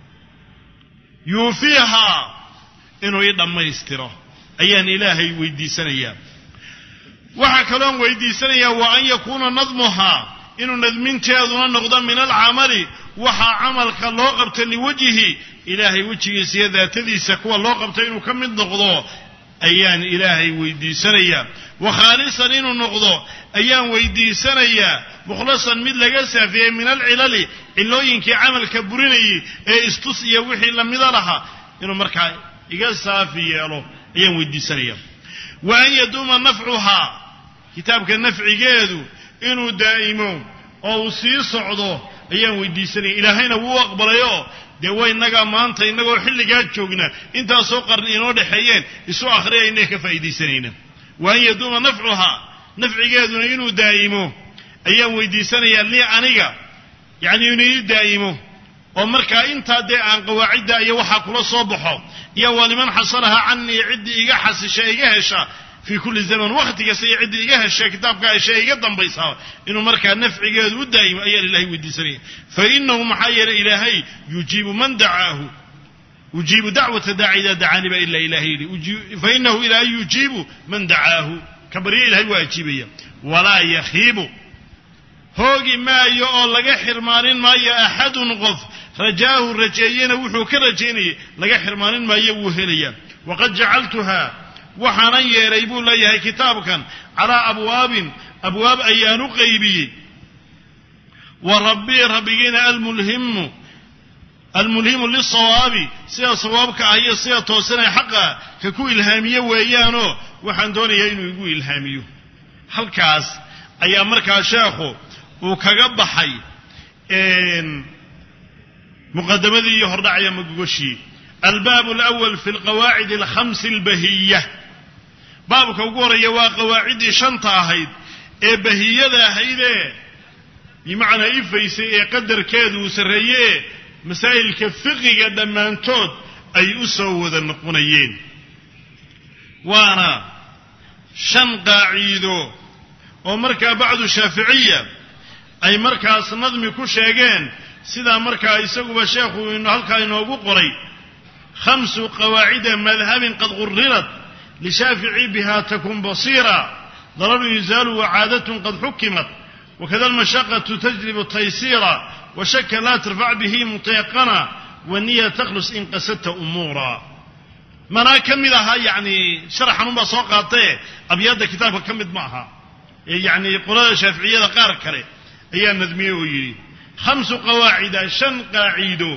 yuufiihaa inuu ii dhammaystiro ayaan ilaahay weydiisanayaa waxaa kaloon weydiisanayaa wa an yakuuna nadmuhaa inuu nadminteeduna noqdo min alcamali waxaa camalka loo qabta liwajhi ilaahay wejigiisa iyo daatadiisa kuwa loo qabta inuu ka mid noqdo ayaan ilaahay weydiisanayaa wa khaalisan inuu noqdo ayaan weydiisanayaa mukhlasan mid laga saafiyey min alcilali cilooyinkii camalka burinayay ee istus iyo wixii lamida lahaa inuu markaa iga saafi yeelo ayaan weydiisanayaa wa an yaduuma nafcuhaa kitaabka nafcigeedu inuu daa'imo oo uu sii socdo ayaan weydiisanaya ilaahayna wuu aqbalayoo dee way innagaa maanta innagoo xilligaa joogna intaasoo qarni inoo dhexeeyeen isu akhriyayna ka faa'iidaysanayna wa an yaduuma nafcuhaa nafcigeeduna inuu daa'imo ayaan weydiisanayaa lii aniga yacni inuu ii daa'imo oo markaa intaa dee aan qawaacidda iyo waxaa kula soo baxo iyo waa liman xasanaha canii ciddii iga xasisha iga hesha fii kulli zaman wakhti kasta iyo ciddii iga hesha kitaabka hesha iga dambaysaa inuu markaa nafcigeedu u daa'imo ayaan ilahay weydiisanaya fa inahu maxaa yeelay ilaahay yujiibu man dacaahu ujiibu dacwata daaci idaa dacaani baa ila ilahay yidhi fa inahu ilaahay yujiibu man dacaahu ka baryo ilahay waa ajiibaya walaa yakhiibu hoogi maayo oo laga xirmaanin maayo axadun qof rajaahu rajeeyena wuxuu ka rajaynayay laga xirmaanin maayo wuu helayaa waqad jacaltuhaa waxaanan yeelay buu leeyahay kitaabkan calaa abwaabin abwaab ayaan u qaybiyey wa rabbii rabbigiina almulhimu almulhimu lisawaabi sida sawaabka ah iyo sida toosanee xaqa ka ku ilhaamiye weeyaanoo waxaan doonayaa inuu igu ilhaamiyo halkaas ayaa markaa sheekhu uu kaga baxay muqadamadii iyo hordhacaya magogoshii albaab alawal fi alqawaacid alkhamsi albahiya baabka ugu horreeya waa qawaaciddii shanta ahayd ee bahiyada ahaydee bimacnaa ifaysay ee qadarkeedu uu sarreeye ee masaa'ilka fiqiga dhammaantood ay u soo wada noqonayeen waana shan qaaciido oo markaa bacdu shaaficiya ay markaas nadmi ku sheegeen sidaa markaa isaguba sheekhu halkaa inoogu qoray khamsu qawaacida madhabin qad qurirat lishaafici biha takun basiira dararu yuzaalu wacaadatun qad xukimat wakada almashaqatu tajlibu taysiira washaka laa tarfac bihi mutayaqana waniya takhlus in qasadta umuura manaa ka mid ahaa yacni sharaxanunbaa soo qaatae abyaadda kitaabka ka mid ma aha ee yacni qolada shaaficiyada qaar kale ayaa nadmiyey oo yidhi khamsu qawaacida shan qaaciido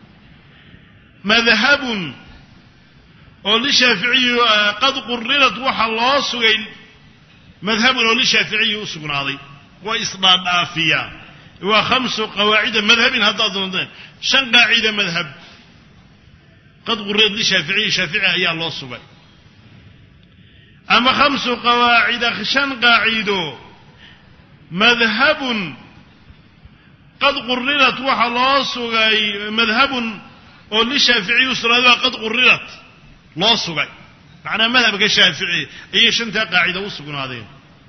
madhabun oo lishaaficiyi qad qurirat waxa loo sugay madhabun oo lishaaficiyi u sugnaaday waa isdhaadhaafiya waa khamsu qawaacida madhabin haddaad doonteen shan qaacida madhab qad qurirat lishaaficiyi shaafici ayaa loo sugay ama khamsu qawaacida shan qaaciido madhabun qad qurirat waxa loo sugay madhabun oo lishaaficiyi u sugnaaday waa qad qurirat loo sugay macnaa madhabka shaafici ayay shantaa qaacida u sugnaadeen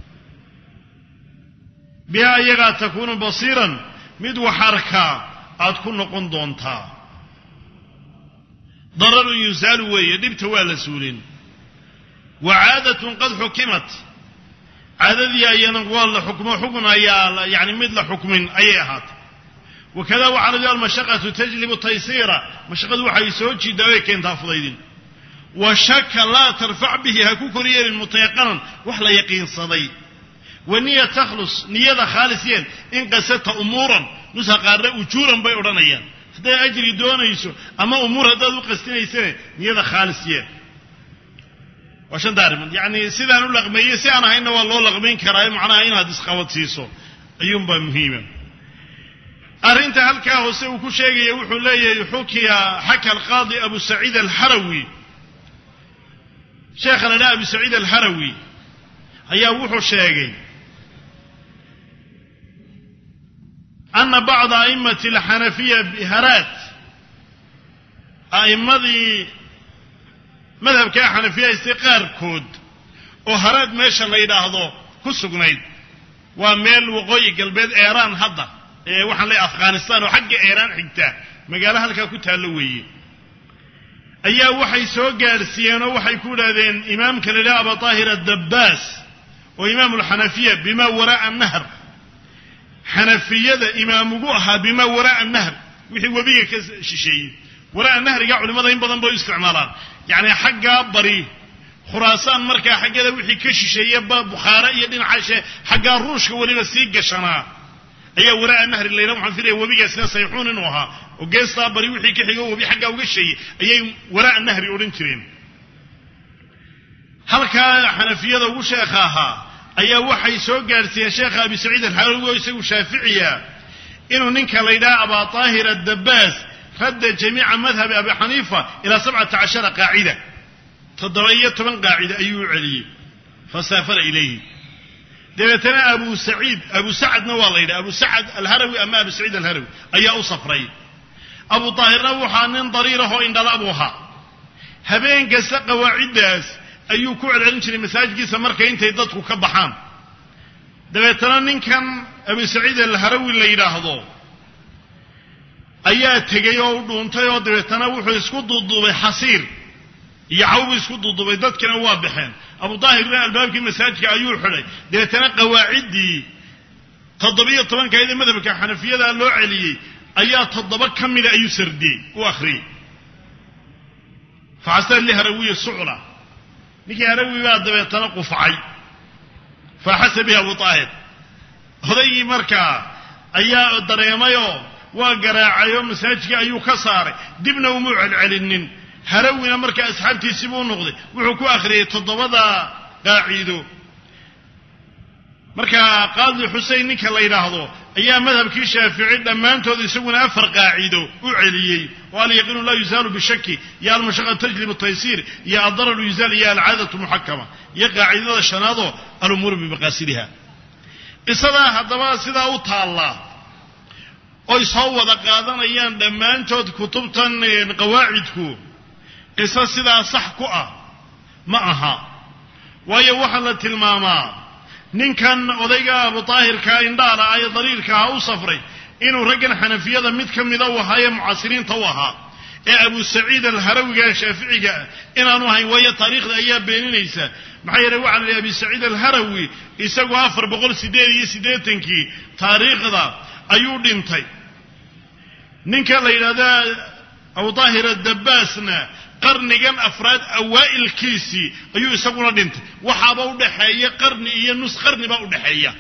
bihaa iyagaa takuunu basiiran mid wax arkaa aad ku noqon doontaa dararun yusaalu weeye dhibta waa la suulin wa caadatun qad xukimat caadadii ayana waa la xukmo xukun ayaa yani mid la xukmin ayay ahaatay wakada waxaa la almashaqatu tajlibu taysiira mashaqadu waxay soo jiidaa way keentaa fudaydin wa shaka laa tarfac bihi ha ku koryeelin mutayaqanan wax la yaqiinsaday wa niya takhlus niyada khaalis yeen in qasadta umuuran nusa qaarna ujuuran bay odhanayaan hadday ajri doonayso ama umuur haddaad u qastinaysane niyada khaalis yeen waa shanta arrimood yacni sidaan u laqmeeyey si aan ahaynna waa loo laqmayn karaa macnaha inaad isqabadsiiso ayuunbaa muhiima arrinta halkaa hoose uu ku sheegaya wuxuu leeyahay xukiya xaka alqaadi abu saciid alharawi sheekha la dhaha abu saciid alharawi ayaa wuxuu sheegay ana bacda a'immati alxanafiya biharaat a'immadii madhabkaa xanafiya haystay qaarkood oo haraad meesha la yidhaahdo ku sugnayd waa meel waqooyi galbeed eeraan hadda ee waxaan leeyahy afghanistan oo xagga eeraan xigta magaalo halkaa ku taallo weeye ayaa waxay soo gaadhsiiyeen oo waxay ku idhahdeen imaamka la yidhaha aba taahir addabbaas oo imaamu alxanafiya bimaa waraa'a nahr xanafiyada imaam ugu ahaa bimaa waraa'a nahr wixii webiga ka shisheeyey waraa'a nahriga culimmada in badan bay u isticmaalaan yacni xaggaa bari khuraasaan markaa xaggada wixii ka shisheeye bukhaare iyo dhinaca xaggaa ruushka weliba sii gashanaa ayaa waraa'a nahri layla waxaan filaya webigaasina sayxuun inuu ahaa oo geestaa bari wixii ka xigo webi xaggaa uga sheeyey ayay waraa'a nahri odhan jireen halkaa xanafiyada ugu sheekha ahaa ayaa waxay soo gaadhsiiyeen sheekha abi saciid alxarawi oo isagu shaaficiya inuu ninka la yidhaha abaa taahir addabaas radda jamiica madhabi abi xaniifa ilaa sabcata cashara qaacida toddoba iyo toban qaacida ayuu u celiyey fasaafara ilayhi dabeetana abu saciid abu sacadna waa la yidhaha abu sacad alharawi ama abu saciid alharawi ayaa u safray abu daahirna waxaa nin dariirahoo indhala buu ahaa habeen kasta qawaaciddaas ayuu ku celcelin jiray masaajidkiisa markay intay dadku ka baxaan dabeetana ninkan abu saciid alharawi la yidhaahdo ayaa tegey oo u dhuuntay oo dabeetana wuxuu isku duuduubay xasiir iyo cawbu isku duuduubay dadkina waa baxeen abu daahirna albaabkii masaajidka ayuu xidhay dabeetana qawaaciddii toddobiyo tobankaydee madhabka xanafiyada loo celiyey ayaa toddoba ka mida ayuu sardiyey u akhriyey faxasana liharawiyi sucla ninkii harawi baa dabeetana qufcay faaxasa bihi abu daahir odaygii markaa ayaa dareemayoo waa garaacayoo masaajidkii ayuu ka saaray dibna umuu celcelinin harawina markaa asxaabtiisii buu noqday wuxuu ku akhriyey toddobada qaaciido markaa qaadi xusein ninka la yidhaahdo ayaa madhabkii shaafici dhammaantood isaguna afar qaacido u celiyey oo alyaqiinu laa yuzaalu bishaki iyo almashaqa tajlibu taysiir iyo addararu yuzaal iyo alcaadatu muxakama iyo qaacidada shanaadoo alumuuru bimaqaasidiha qisadaa haddaba sidaa u taallaa oy soo wada qaadanayaan dhammaantood kutubtan qawaacidku qiso sidaa sax ku ah ma aha waayo waxaa la tilmaamaa ninkan odayga abu daahirkaa indhaala ah ee daliilka ahaa u safray inuu raggan xanafiyada mid ka mida u ahaa ee mucaasiriinta u ahaa ee abu saciid alharawiga shaaficiga ah inaanu ahayn waayo taariikhda ayaa beeninaysa maxaa yeele waxaa la yidhi abi saciid alharawi isagu afar boqol siddeed iyo siddeetankii taariikhda ayuu dhintay ninka la yidhahda abu daahir adabbaasna qarnigan afraad awaa'ilkiisii ayuu isaguna dhintay waxaaba u dhaxeeya qarni iyo nus qarni baa u dhaxeeya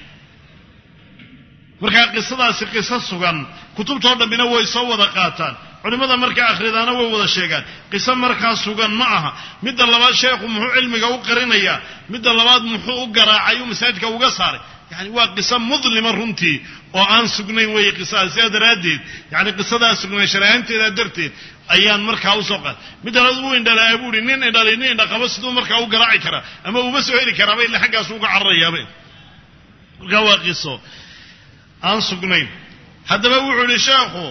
markaa qisadaasi qiso sugan kutubtoo dhammina way soo wada qaataan culimmada markaa akhridaana way wada sheegaan qiso markaa sugan ma aha midda labaad sheekhu muxuu cilmiga u qarinayaa midda labaad muxuu u garaacay uu masaajidka uga saaray yani waa qiso mudlima runtii oo aan sugnayn weeye qisadaas sidaa daraaddeed yani qisadaa sugnay sharahanteedaa darteed ayaan markaa usoo qaad midda labaad uu indhalaa buu ihi nin indhalay nin indhaqabo siduu markaa u garaaci karaa ama uma soo heli karaaba illa xaggaasu uga cararayaaba markaa waa qiso aan sugnayn haddaba wuxuu ihi sheekhu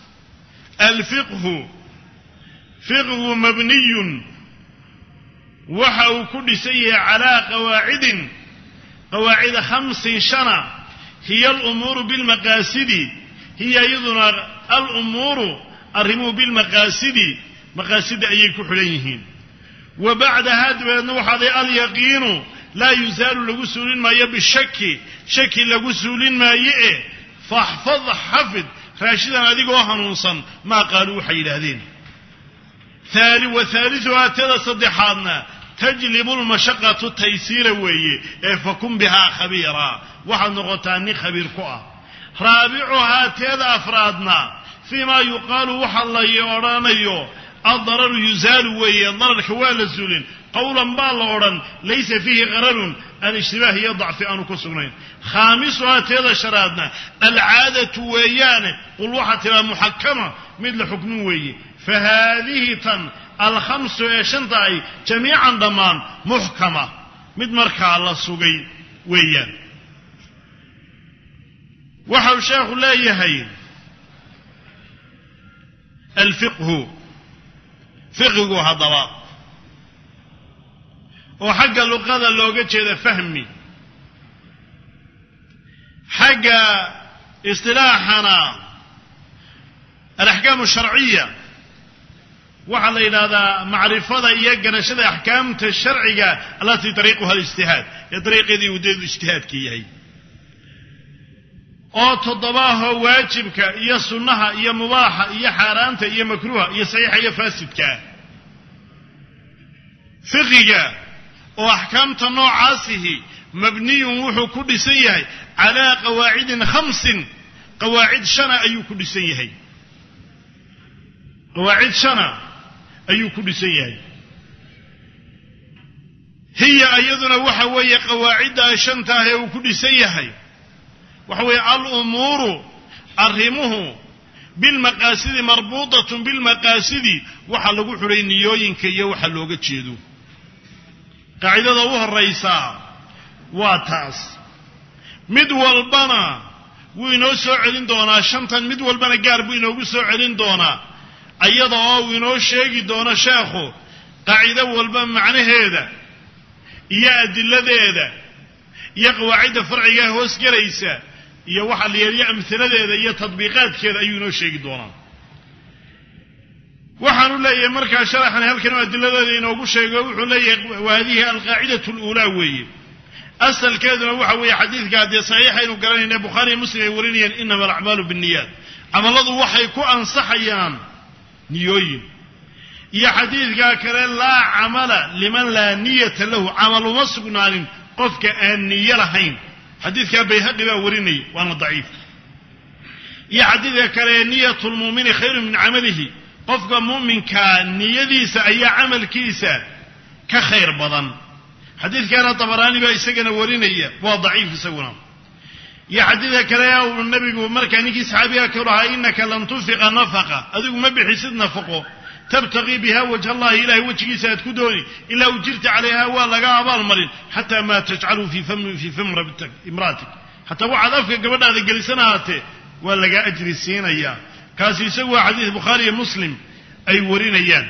alfiqhu fiqhu mabniyun waxa uu ku dhisan yahay calaa qawaacidin qawaacida khamsin shana hiya alumuuru bilmaqaasidi hiya iyaduna alumuuru arrimuhu bilmaqaasidi maqaasida ayay ku xidhan yihiin wa bacdahaa dabeedna waxaaday alyaqiinu laa yusaalu lagu suulin maayo bishaki shaki lagu suulin maayo e faxfad xafid raashidan adigoo hanuunsan maa qaaluu waxay yidhaahdeen wa haaliuhaa tada saddexaadna tajlibu lmashaqatu taysiira weeye ee fakun bihaa khabiira waxaad noqotaa nin khabiir ku ah raabicuhaa teeda afraadna fii maa yuqaalu waxa la odhanayo addararu yuzaalu weeye dararka waa la suulin qowlan baa la odhan laysa fiihi qararun aan ishtibaah iyo dacfi aanu ku sugnayn khaamisuhaa teeda shanaadna alcaadatu weeyaane qul waxaa tiraa muxakama mid la xukmin weeye fa haadihi tan alkhamsu ee shanta ay jamiican dhammaan muxkama mid markaa la sugay weeyaan waxau sheekhu leeyahay alfiqhu fiqigu haddaba oo xagga luqada looga jeeda fahmi xagga istilaaxana alaxkaamu sharciya waxaa la yidhahdaa macrifada iyo ganashada axkaamta sharciga allatii dariiquha alijtihaad ee dariiqeedii udeedu ijtihaadka yahay oo toddobaahoo waajibka iyo sunnaha iyo mubaaxa iyo xaaraanta iyo makruuha iyo saxiixa iyo faasidka ah fiqiga oo axkaamta noocaasihi mabniyun wuxuu ku dhisan yahay calaa qawaacidin khamsin qawaacid shana ayuu ku dhisan yahay qawaacid shana ayuu ku dhisan yahay hiya iyaduna waxa weeye qawaaciddaa shanta ah ee uu ku dhisan yahay waxa weeye alumuuru arrimuhu bilmaqaasidi marbuutatun bilmaqaasidi waxaa lagu xidhay niyooyinka iyo waxa looga jeedo qaacidada u horraysaa waa taas mid walbana wuu inoo soo celin doonaa shantan mid walbana gaar buu inoogu soo celin doonaa iyada oo uu inoo sheegi doono sheekhu qaacido walba macnaheeda iyo adiladeeda iyo qawaacidda farciga hoos gelaysa iyo waxa la yeeliyo amhiladeeda iyo tadbiiqaadkeeda ayuu inoo sheegi doonaa waxaanu leeyahay markaa sharaxan halkan adiladeeda inoogu sheego wuxuu leeyahay waadihi alqaacidatu luulaa weeye asalkeeduna waxa weeye xadiidka haddee saxiixaynu garanayna bukhaariiyo muslim ay warinayaan inama alacmaalu binniyaat camalladu waxay ku ansaxayaan niyooyin iyo xadiidka kale laa camala liman laa niyata lahu camal uma sugnaanin qofka aan niyo lahayn xadiidkaa bayhaqi baa warinaya waana daciif iyo xadiidka kale niyatu lmuumini khayru min camalihi qofka mu'minkaa niyadiisa ayaa camalkiisa ka khayr badan xadiidkaana dabaraani baa isagana warinaya waa daciif isaguna iyo xadiidka kale uu nabigu markaa ninkii saxaabiga ka lahaa inaka lan tunfiqa nafaqa adigu ma bixisid nafaqo tabtaqii biha wajh allahi ilahay wejigiisa aad ku dooni ilaa ujirta calayha waa laga abaalmarin xataa maa tajcalu fii fami imraatik xataa waxaad afka gabadhaada gelisan ahaatee waa lagaa ajri siinayaa kaasi isagu waa xadiis bukhaari iyo muslim ay warinayaan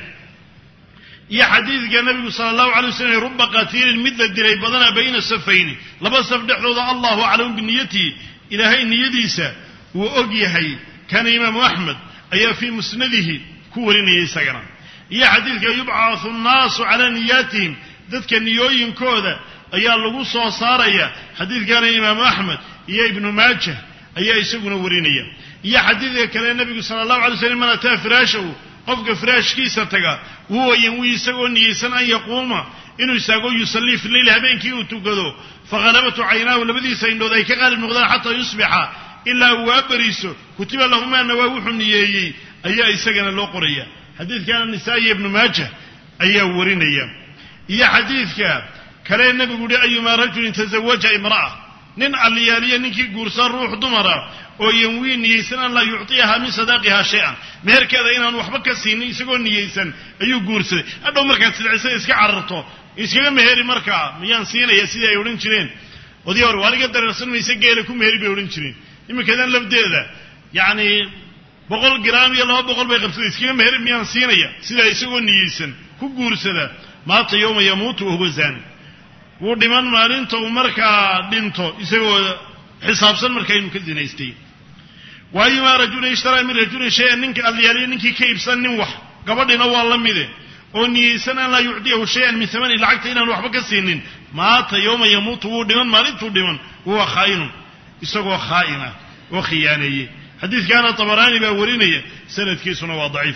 iyo xadiidka nabigu sala allahu alay waslm ruba qatiilin mid la dilay badana bayna safayni laba saf dhexdooda allahu aclamu biniyatihi ilaahay niyadiisa wuu og yahay kaana imaamu axmed ayaa fii musnadihi ku warinaya isagana iyo xadiidka yubcathu nnaasu calaa niyaatihim dadka niyooyinkooda ayaa lagu soo saaraya xadiidkana imaamu axmed iyo ibnu maajah ayaa isaguna warinaya iyo xadiidka kale nabigu sala allahu alay slam man ataa firaashahu qofka firaashkiisa taga huwa yanwii isagoo niyeysan an yaquuma inuu istaago yusallii fi leyli habeenkii uu tukado fakhalabatu caynaahu labadiisa indhood ay ka qaalib noqdaan xataa yusbixa ilaa uu waabariiso kutiba lahumaa nawaa wuxuu niyeeyey ayaa isagana loo qoraya xadiidkana nisaa-iyo ibnu maajah ayaa warinaya iyo xadiidka kale nebigu uhi ayumaa rajulin tazawaja imra'a nin alliyaaliya ninkii guursan ruux dumara oo yanwii niyeysan an laa yuctiyaha min sadaaqiha shay-an meherkeeda inaan waxba ka siinin isagoo niyeysan ayuu guursaday hadhow markaad sidcisada iska cararto iskaga meheri markaa miyaan siinaya sidii ay odhan jireen odii hore waaliga dareersan mayse geela ku meheri bay odhan jireen iminkadan lafdeeda yacni boqol gram iyo laba boqol bay qabsada iskaga meheri miyaan siinaya sidaa isagoo niyeysan ku guursada maata yowma yamuutu wahuwa zaani wuu dhiman maalinta uu markaa dhinto isagoo xisaabsan markaa inuu ka zinaystay wa ayumaa rajulin ishtaraa min rajulin shay-an ninka alyaaliya ninkii ka iibsan nin wax gabadhina waa la mide oo niyeysan an laa yucdiyahu shay-an min hamani lacagta inaan waxba ka siinin maata yowma yamuutu wuu dhiman maalintuu dhiman huwa khaa'inun isagoo khaa'ina oo khiyaaneeyey xadiidkaana tabaraani baa warinaya sanadkiisuna waa daciif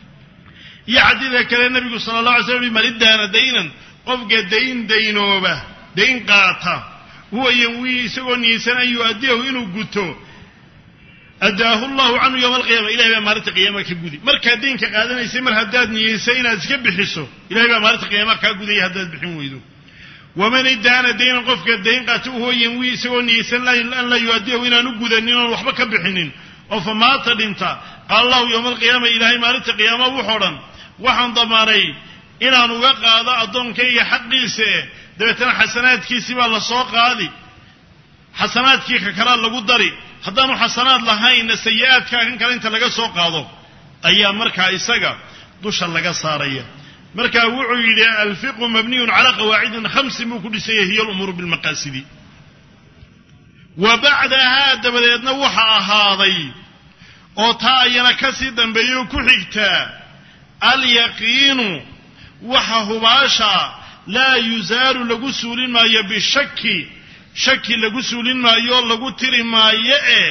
iyo xadiidka kale nebigu sala allah alay slam i malidaana daynan qofka dayn daynooba dayn qaata huwa yanwii isagoo niyeysan an yu-addiyahu inuu guto addaahu llahu canhu yowma alqiyama ilahay baa maalinta qiyaama ka gudi markaad daynka qaadanaysay mar haddaad niyeysay inaad iska bixiso ilahay baa maalinta qiyaama kaa gudaya haddaad bixin weydo waman idaana daynan qofka dayn qaata huwa yanwii isagoo niyeysan an laa yu-addiyahu inaanu gudanin oon waxba ka bixinin oo fa maata dhinta qaala allahu yowma alqiyaama ilaahay maalinta qiyaama wuxoo dhan waxaan damaanay inaan uga qaado addoonkayga xaqiisa eh dabeetana xasanaadkiisii baa la soo qaadi xasanaadkii ka kalaa lagu dari haddaanu xasanaad lahaynna sayi-aadkaa kan kale inta laga soo qaado ayaa markaa isaga dusha laga saaraya marka wuxuu yidhi alfiqhu mabniyun calaa qawaacidin khamsin buu ku dhisaya hiya alumuuru bilmaqaasidi wa bacdahaa dabadeedna waxa ahaaday oo taa ayana ka sii dambeeyo ku xigtaa alyaqiinu waxa hubaasha laa yusaalu lagu suulin maayo bishaki shaki lagu suulin maayo lagu tiri maayo ee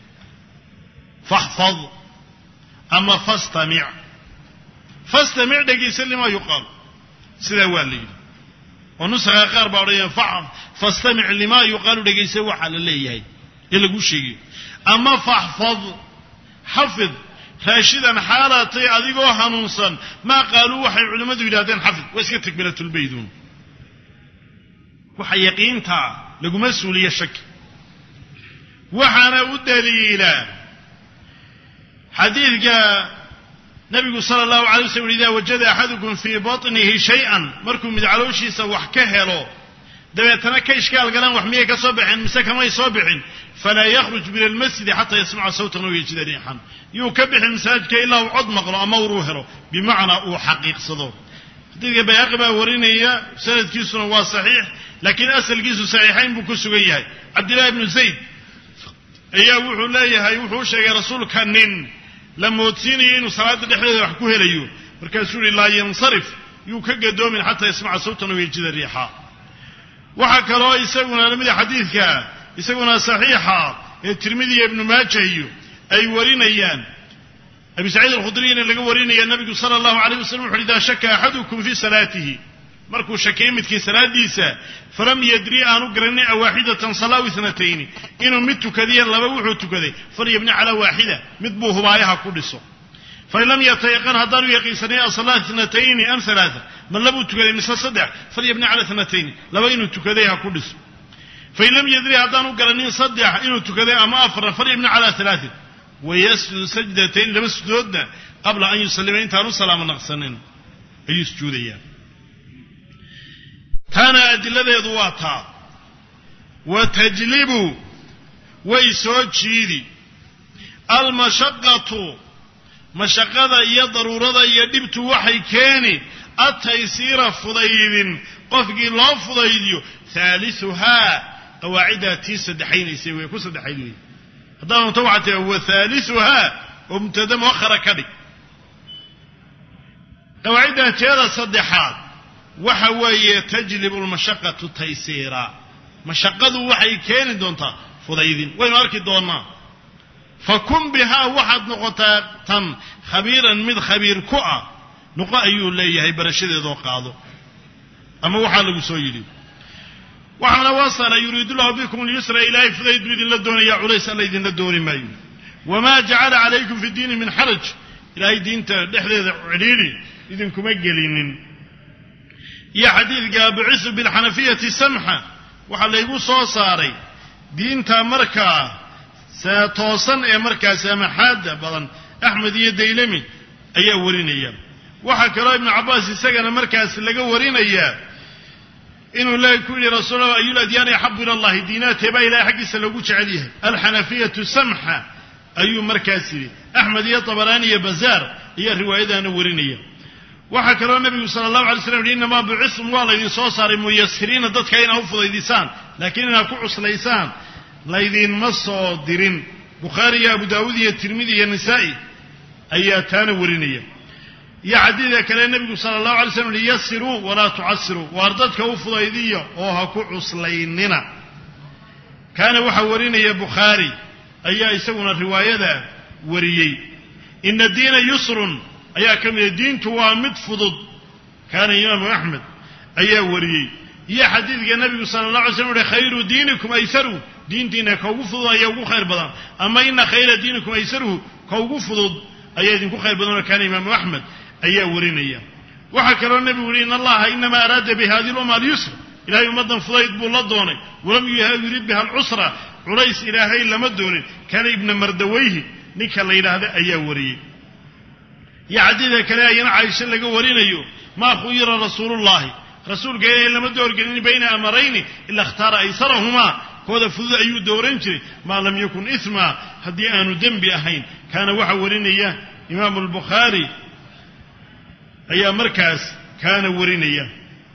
faxfad ama fastamic fastamic dhegaysan limaa yuqaal sidaa waa la yidhi oo nusakha qaar baa odhanaya fastamic limaa yuqaalu dhegaysa waxaa la leeyahay ee lagu sheegayo ama faxfad xafid raashidan xaalaatay adigoo hanuunsan maa qaaluu waxay culimmadu yidhahdeen xafid waa iska takbiratulbayduun waxa yaqiintaa laguma suuliyo shaki waxaana u daliila xadiidka nabigu sala allahu alay waslam ida wajada axadukum fii batnihi shay-an markuu mid calooshiisa wax ka helo dabeetana ka ishkaal galaan wax miyay ka soo baxeen mise kamay soo bixin falaa yakhruj min almasjidi xataa yasmaca sawtan aw yajida riixan yuu ka bixin masaajidka ilaa uu cod maqlo ama uruu helo bimacnaa uu xaqiiqsado xadiidka bayhaqi baa warinaya sanadkiisuna waa saxiix laakiin asalkiisu saxiixayn buu ku sugan yahay cabdillahi ibnu zayd ayaa wuxuu leeyahay wuxuu u sheegay rasuulka nin la moodsiinayo inuu salaada dhexdeeda wax ku helayo markaasuu yihi laa yansarif yuu ka gadoomin xataa yasmaca sawtan aw yajida riixa waxaa kaloo isaguna lamida xadiidka isaguna saxiixa ee tirmidiya ibnu maaja iyo ay warinayaan abi saciid alkhudriyina laga warinaya nabigu sala allahu alayh wasalam wuxu idaa shaka axadukum fii salaatihi markuu shakay midkii salaadiisa falam yadri aanu garanin awaaxidatan salaaw itnatayni inuu mid tukadiya laba wuxuu tukaday falyabni calaa waaxida mid buu hubaayaha ku dhiso fain lam yatayaqan haddaanu yaqiinsanay asalaa itnatayni am alaaa ma labuu tukaday mise saddex falyabni cala itnatayni laba inuu tukaday ha ku dhiso fain lam yadri haddaanu garanin saddex inuu tukaday ama afarna falyabni cala alaain wayasjudu sajdatayn laba sujudoodna qabla an yusalima intaanu salaamo naqsanin ayuu sujuudayaan taana adiladeedu waa taa wa tajlibu way soo jiidi almashaqatu mashaqada iyo daruurada iyo dhibtu waxay keeni ataysiira fudaydin qofkii loo fudaydiyo haalisuhaa qawaaciddaa tii saddexaynaysay way ku saddexayd wey haddaad unta waxaa tia wa haalisuhaa oo mubtada muakhara ka dhig qawaaciddan teeda saddexaad waxa weeye tajlibu lmashaqatu taysiira mashaqadu waxay keeni doontaa fudaydin waynu arki doonnaa fa kun bihaa waxaad noqotaa tan khabiiran mid khabiir ku ah nuqo ayuu leeyahay barashadeedoo qaado ama waxaa lagu soo yidhi waxaana wasala yuriidu llahu bikum lyusra ilaahay fudayd buu idinla doonaya culays alla idinla dooni maayo wamaa jacala calaykum fi diini min xaraj ilaahay diinta dhexdeeda cidhiidhi idinkuma gelinin iyo xadiidka bucisu bilxanafiyati samxa waxaa laygu soo saaray diinta markaa toosan ee markaa saamaxaada badan axmed iyo daylami ayaa warinaya waxaa kaloo ibnu cabbaas isagana markaas laga warinayaa inuu le ku yihi rasuul ayu ladyaani axabu ila allahi diinaatee baa ilahay xaggiisa loogu jecel yahay alxanafiyatu samxa ayuu markaas yidhi axmed iyo tabaraani iyo bazaar ayaa riwaayadaana warinaya waxaa kaloo nabigu sala allahu alay slam yihi innamaa bucisum waa laydin soo saaray muyasiriina dadka inaa u fudaydisaan laakiin inaad ku cuslaysaan laydinma soo dirin bukhaari iyo abu daawuud iyo tirmidi iyo nisaa'i ayaa taana warinaya iyo xadiidka kale nebigu sala allahu alay slam yihi yasiruu walaa tucasiruu waar dadka u fudaydiya oo ha ku cuslaynina kaana waxaa warinaya bukhaari ayaa isaguna riwaayada wariyey ina diina yusrun ayaa ka mida diintu waa mid fudud kaana imaamu axmed ayaa wariyey iyo xadiidka nebigu sala allah alay slam uhi khayru diinikum aysaruhu diintiina ka ugu fudud ayaa ugu khayr badan ama ina khayra diinikum aysaruhu ka ugu fudud ayaa idinku khayr badan oo kaana imaamu axmed ayaa warinaya waxaa kaloo nebigu yihi in allaha inama araada bi hadi lumma alyusr ilahay ummaddan fudayd buu la doonay walam yurid biha alcusra culays ilaahay lama doonin kaana ibna mardawayhi ninka la yidhaahda ayaa wariyey iyo xadiidka kale ayana caaisho laga warinayo maa khuyira rasuulullahi rasuulka ilaahay lama doorgelin bayna amarayni ila ikhtaara aysarahumaa kooda fudud ayuu dooran jiray maa lam yakun isma haddii aanu dembi ahayn kaana waxaa warinaya imaamu albukhaari ayaa markaas kaana warinaya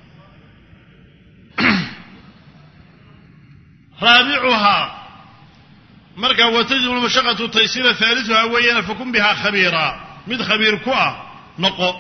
raabicuhaa markaa watajib lmashaqatu taysira haalisuhaa weeyaan fakun bihaa khabiira mid khabiir ku ah noqo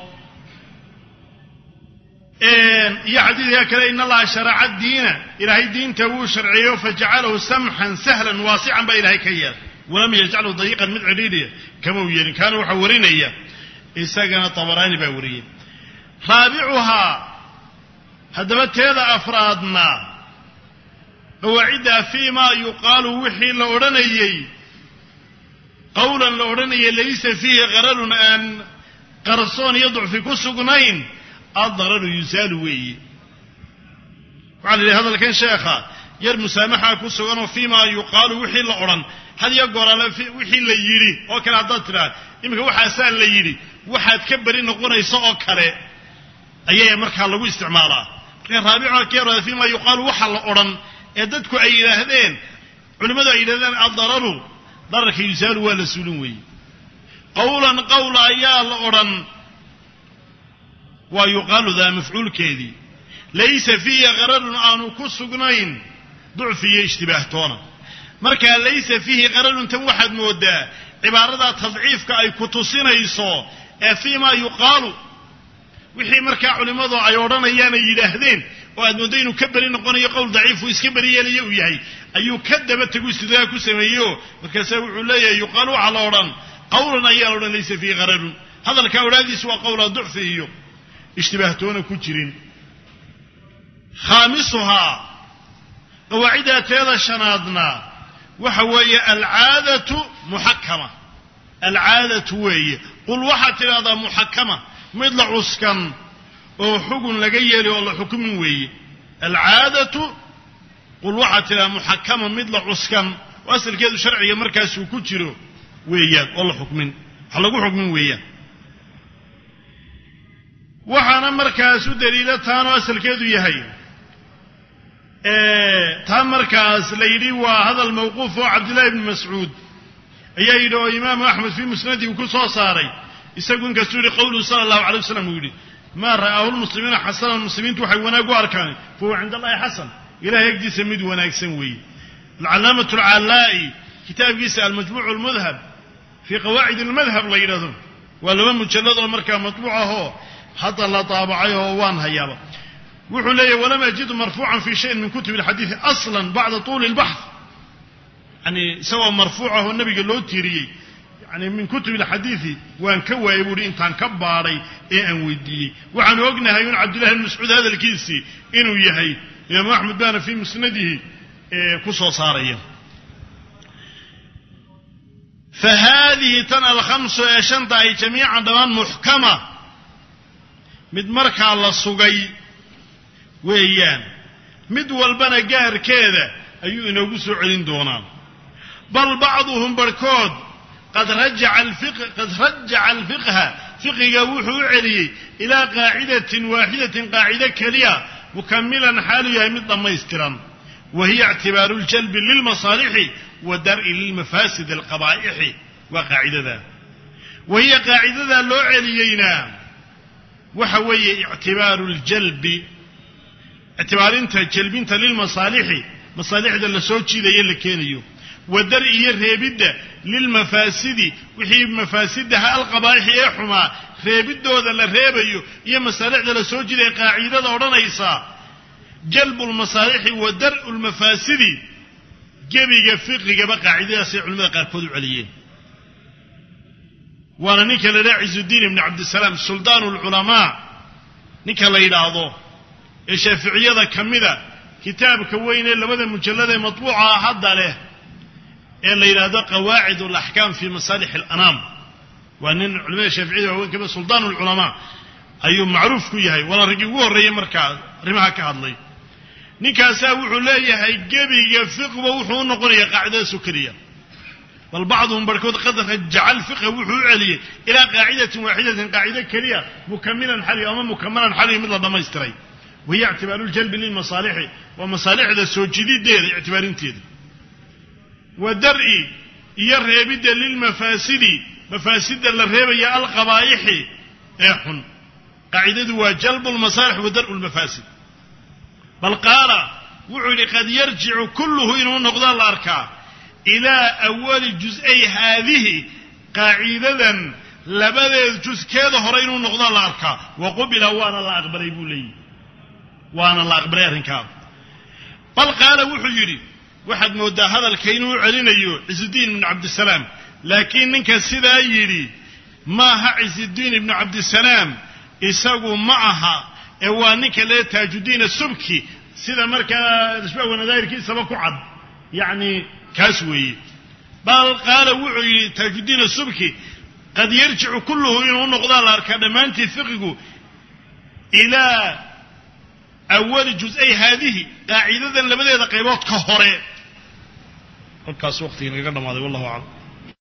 iyo xadiidka kale in allaha sharaca diina ilaahay diinta wuu sharciyeyo fajacalahu samxan sahlan waasican baa ilaahay ka yeelay walam yajcalu dayiqan mid cidhiidhiya kama u yeelin kaana waxaa warinaya isagana tabaraani baa wariyey raabicuhaa haddaba teeda afraadna qawaaciddaa fii maa yuqaalu wixii la odhanayey qowlan la odhanayay laysa fiihi qararun aan qarsoon iyo ducfi ku sugnayn addararu yusaalu weeye waxaa la yidhi hadalkan sheekha yar musaamaxa ku suganoo fiimaa yuqaalu wixii la odhan had iyo goorale wixii la yidhi oo kale haddaad tidhaha iminka waxaasaa la yidhi waxaad ka beri noqonaysa oo kale ayaa markaa lagu isticmaalaa marka raabica keerada fiimaa yuqaalu waxa la odhan ee dadku ay yidhaahdeen culimmadu ay yidhahdeen addararu dararka yusaalu waa la suulin weeye qawlan qawla ayaa la odhan waa yuqaalu daa mafcuulkeedii laysa fiihi qararun aanu ku sugnayn ducfi iyo ishtibaahtoona markaa laysa fiihi qararun tan waxaad moodaa cibaaradaa tadciifka ay ku tusinayso ee fiimaa yuqaalu wixii markaa culimmadu ay odhanayaan ay yidhaahdeen oo aad mooddo inuu ka beri noqonayo qowl daciifu iska beri yeelaya uu yahay ayuu ka daba tegu istidraag ku sameeyeoo markaasaa wuxuu leeyahay yuqaalu waxaa la odhan qawlan ayaa la odhan laysa fiihi qararun hadalkaa odhaadiisu waa qowlaa ducfi iyo ishtibaahtoona ku jirin khaamisuhaa qawaaciddaa teeda shanaadna waxa weeye alcaadatu muxakama alcaadatu weeye qul waxaad tidhahdaa muxakama mid la cuskan oo xugun laga yeeli oo la xukumin weeye alcaadatu qul waxaad tidhahdaa muxakama mid la cuskan oo asalkeedu sharciga markaasuu ku jiro weeyaan oo la xukmin wax lagu xukmin weeyaan waxaana markaas u daliila taanoo asalkeedu yahay taa markaas la yidhi waa hadal mawquuf oo cabdillahi bni mascuud ayaa yidhi oo imaamu axmed fii musnadihi ku soo saaray isagu inkastuu yihi qowluhu sala allahu alay waslam uu yidhi maa ra'aahu lmuslimiina xasanan muslimiintu waxay wanaag u arkaan fahuwa cinda allahi xasan ilahay agdiisa mid wanaagsan weeye alcalaamatu alcallaa'i kitaabkiisa almajmuucu lmudhab fii qawaacid almadhab la yidhahdo waa laba mujallad oo markaa matbuuc ahoo hadda la daabacay oo waan hayaaba wuxuu leeyahy walam ajidu marfuucan fi shayin min kutubi alxadiidi aslan bacda tuuli اlbaxth yani isagoo marfuuc ah oo nabiga loo tiiriyey yani min kutubi alxadiidi waan ka waayey buuhi intaan ka baadhay ee aan weydiiyey waxaanu ognahay un cabdillahi bn mascuud hadalkiisii inuu yahay imaamu axmed baana fii musnadihi ku soo saaraya fa haadihi tan alkhamsu ee shanta ay jamiican dhammaan muxkama mid markaa la sugay weeyaan mid walbana gaarkeeda ayuu inoogu soo celin doonaa bal bacduhum barhkood qad rajaca alfiqha fiqiga wuxuu u celiyey ilaa qaacidatin waaxidatin qaacido keliya mukamilan xaalu yahay mid dhammaystiran wa hiya ictibaaru ljalbi lilmasaalixi wa dar'i lilmafaasid alqabaa'ixi waa qaacidada wa hiya qaacidadaa loo celiyeyna waxa weeye ictibaaru ljalbi ictibaarinta jalbinta lilmasaalixi masaalixda la soo jiidaya la keenayo wa dar iyo reebidda lilmafaasidi wixii mafaasidaha alqabaa'ixi ee xumaa reebiddooda la reebayo iyo masaalixda la soo jiidaya qaacidada odhanaysa jalbu lmasaalixi wa dar'u lmafaasidi gebiga fiqigaba qaacidadaasay culimada qaarkood u celiyeen waana ninka la yidhaha cizudiin ibni cabdisalaam suldaanu lculamaa ninka la yidhaahdo ee shaaficiyada ka mida kitaabka weyn ee labada mujallad ee matbuuca hadda leh ee la yidhaahdo qawaacid alaxkaam fi masaalix alanaam waa nin culimada shaaficiyada waaweyn kamida suldaan lculamaa ayuu macruuf ku yahay waana raggii ugu horreeyey markaa arrimaha ka hadlay ninkaasaa wuxuu leeyahay gebiga fiqba wuxuu u noqonayaa qaacidadaasoo keliya bal bacduhum barhkood qad rajaca alfiqha wuxuu u celiyey ilaa qaacidatin waaxidatin qaacido keliya mukamilan xali ama mukamalan xali mid la dhammaystiray wahiya ictibaaru ljalbi lilmasaalixi waa masaalixda soo jidideeda ictibaarinteeda wa dar'i iyo reebidda lilmafaasidi mafaasida la reebaya alqabaa'ixi ee xun qaacidadu waa jalbu lmasaalix wa dar'u lmafaasid bal qaala wuxuu yidhi qad yarjicu kulluhu inuu noqdaa la arkaa ilaa awali jus-ay haadihi qaacidadan labadeed juskeeda hore inuu noqdaa la arkaa wa qubila waana la aqbalay buu leeyihi waana la aqbalay arrinkaa bal qaala wuxuu yidhi waxaad mooddaa hadalka inuu u celinayo cisudiin ibnu cabdisalaam laakiin ninka sidaa yidhi maaha cisudiin ibnu cabdisalaam isagu ma aha ee waa ninka lee taajudiin asubki sida markaa ashbaah wanadaahirkiisaba ku cad yacni kaas weeye bal qaala wuxuu yidhi taajudiin asubki qad yarjicu kulluhu inuu noqdaa la arkaa dhammaantii fiqigu ilaa awali juz-ay haadihi qaacidadan labadeeda qaybood ka hore halkaas waqtigii nagaga dhamaaday wallahu aclam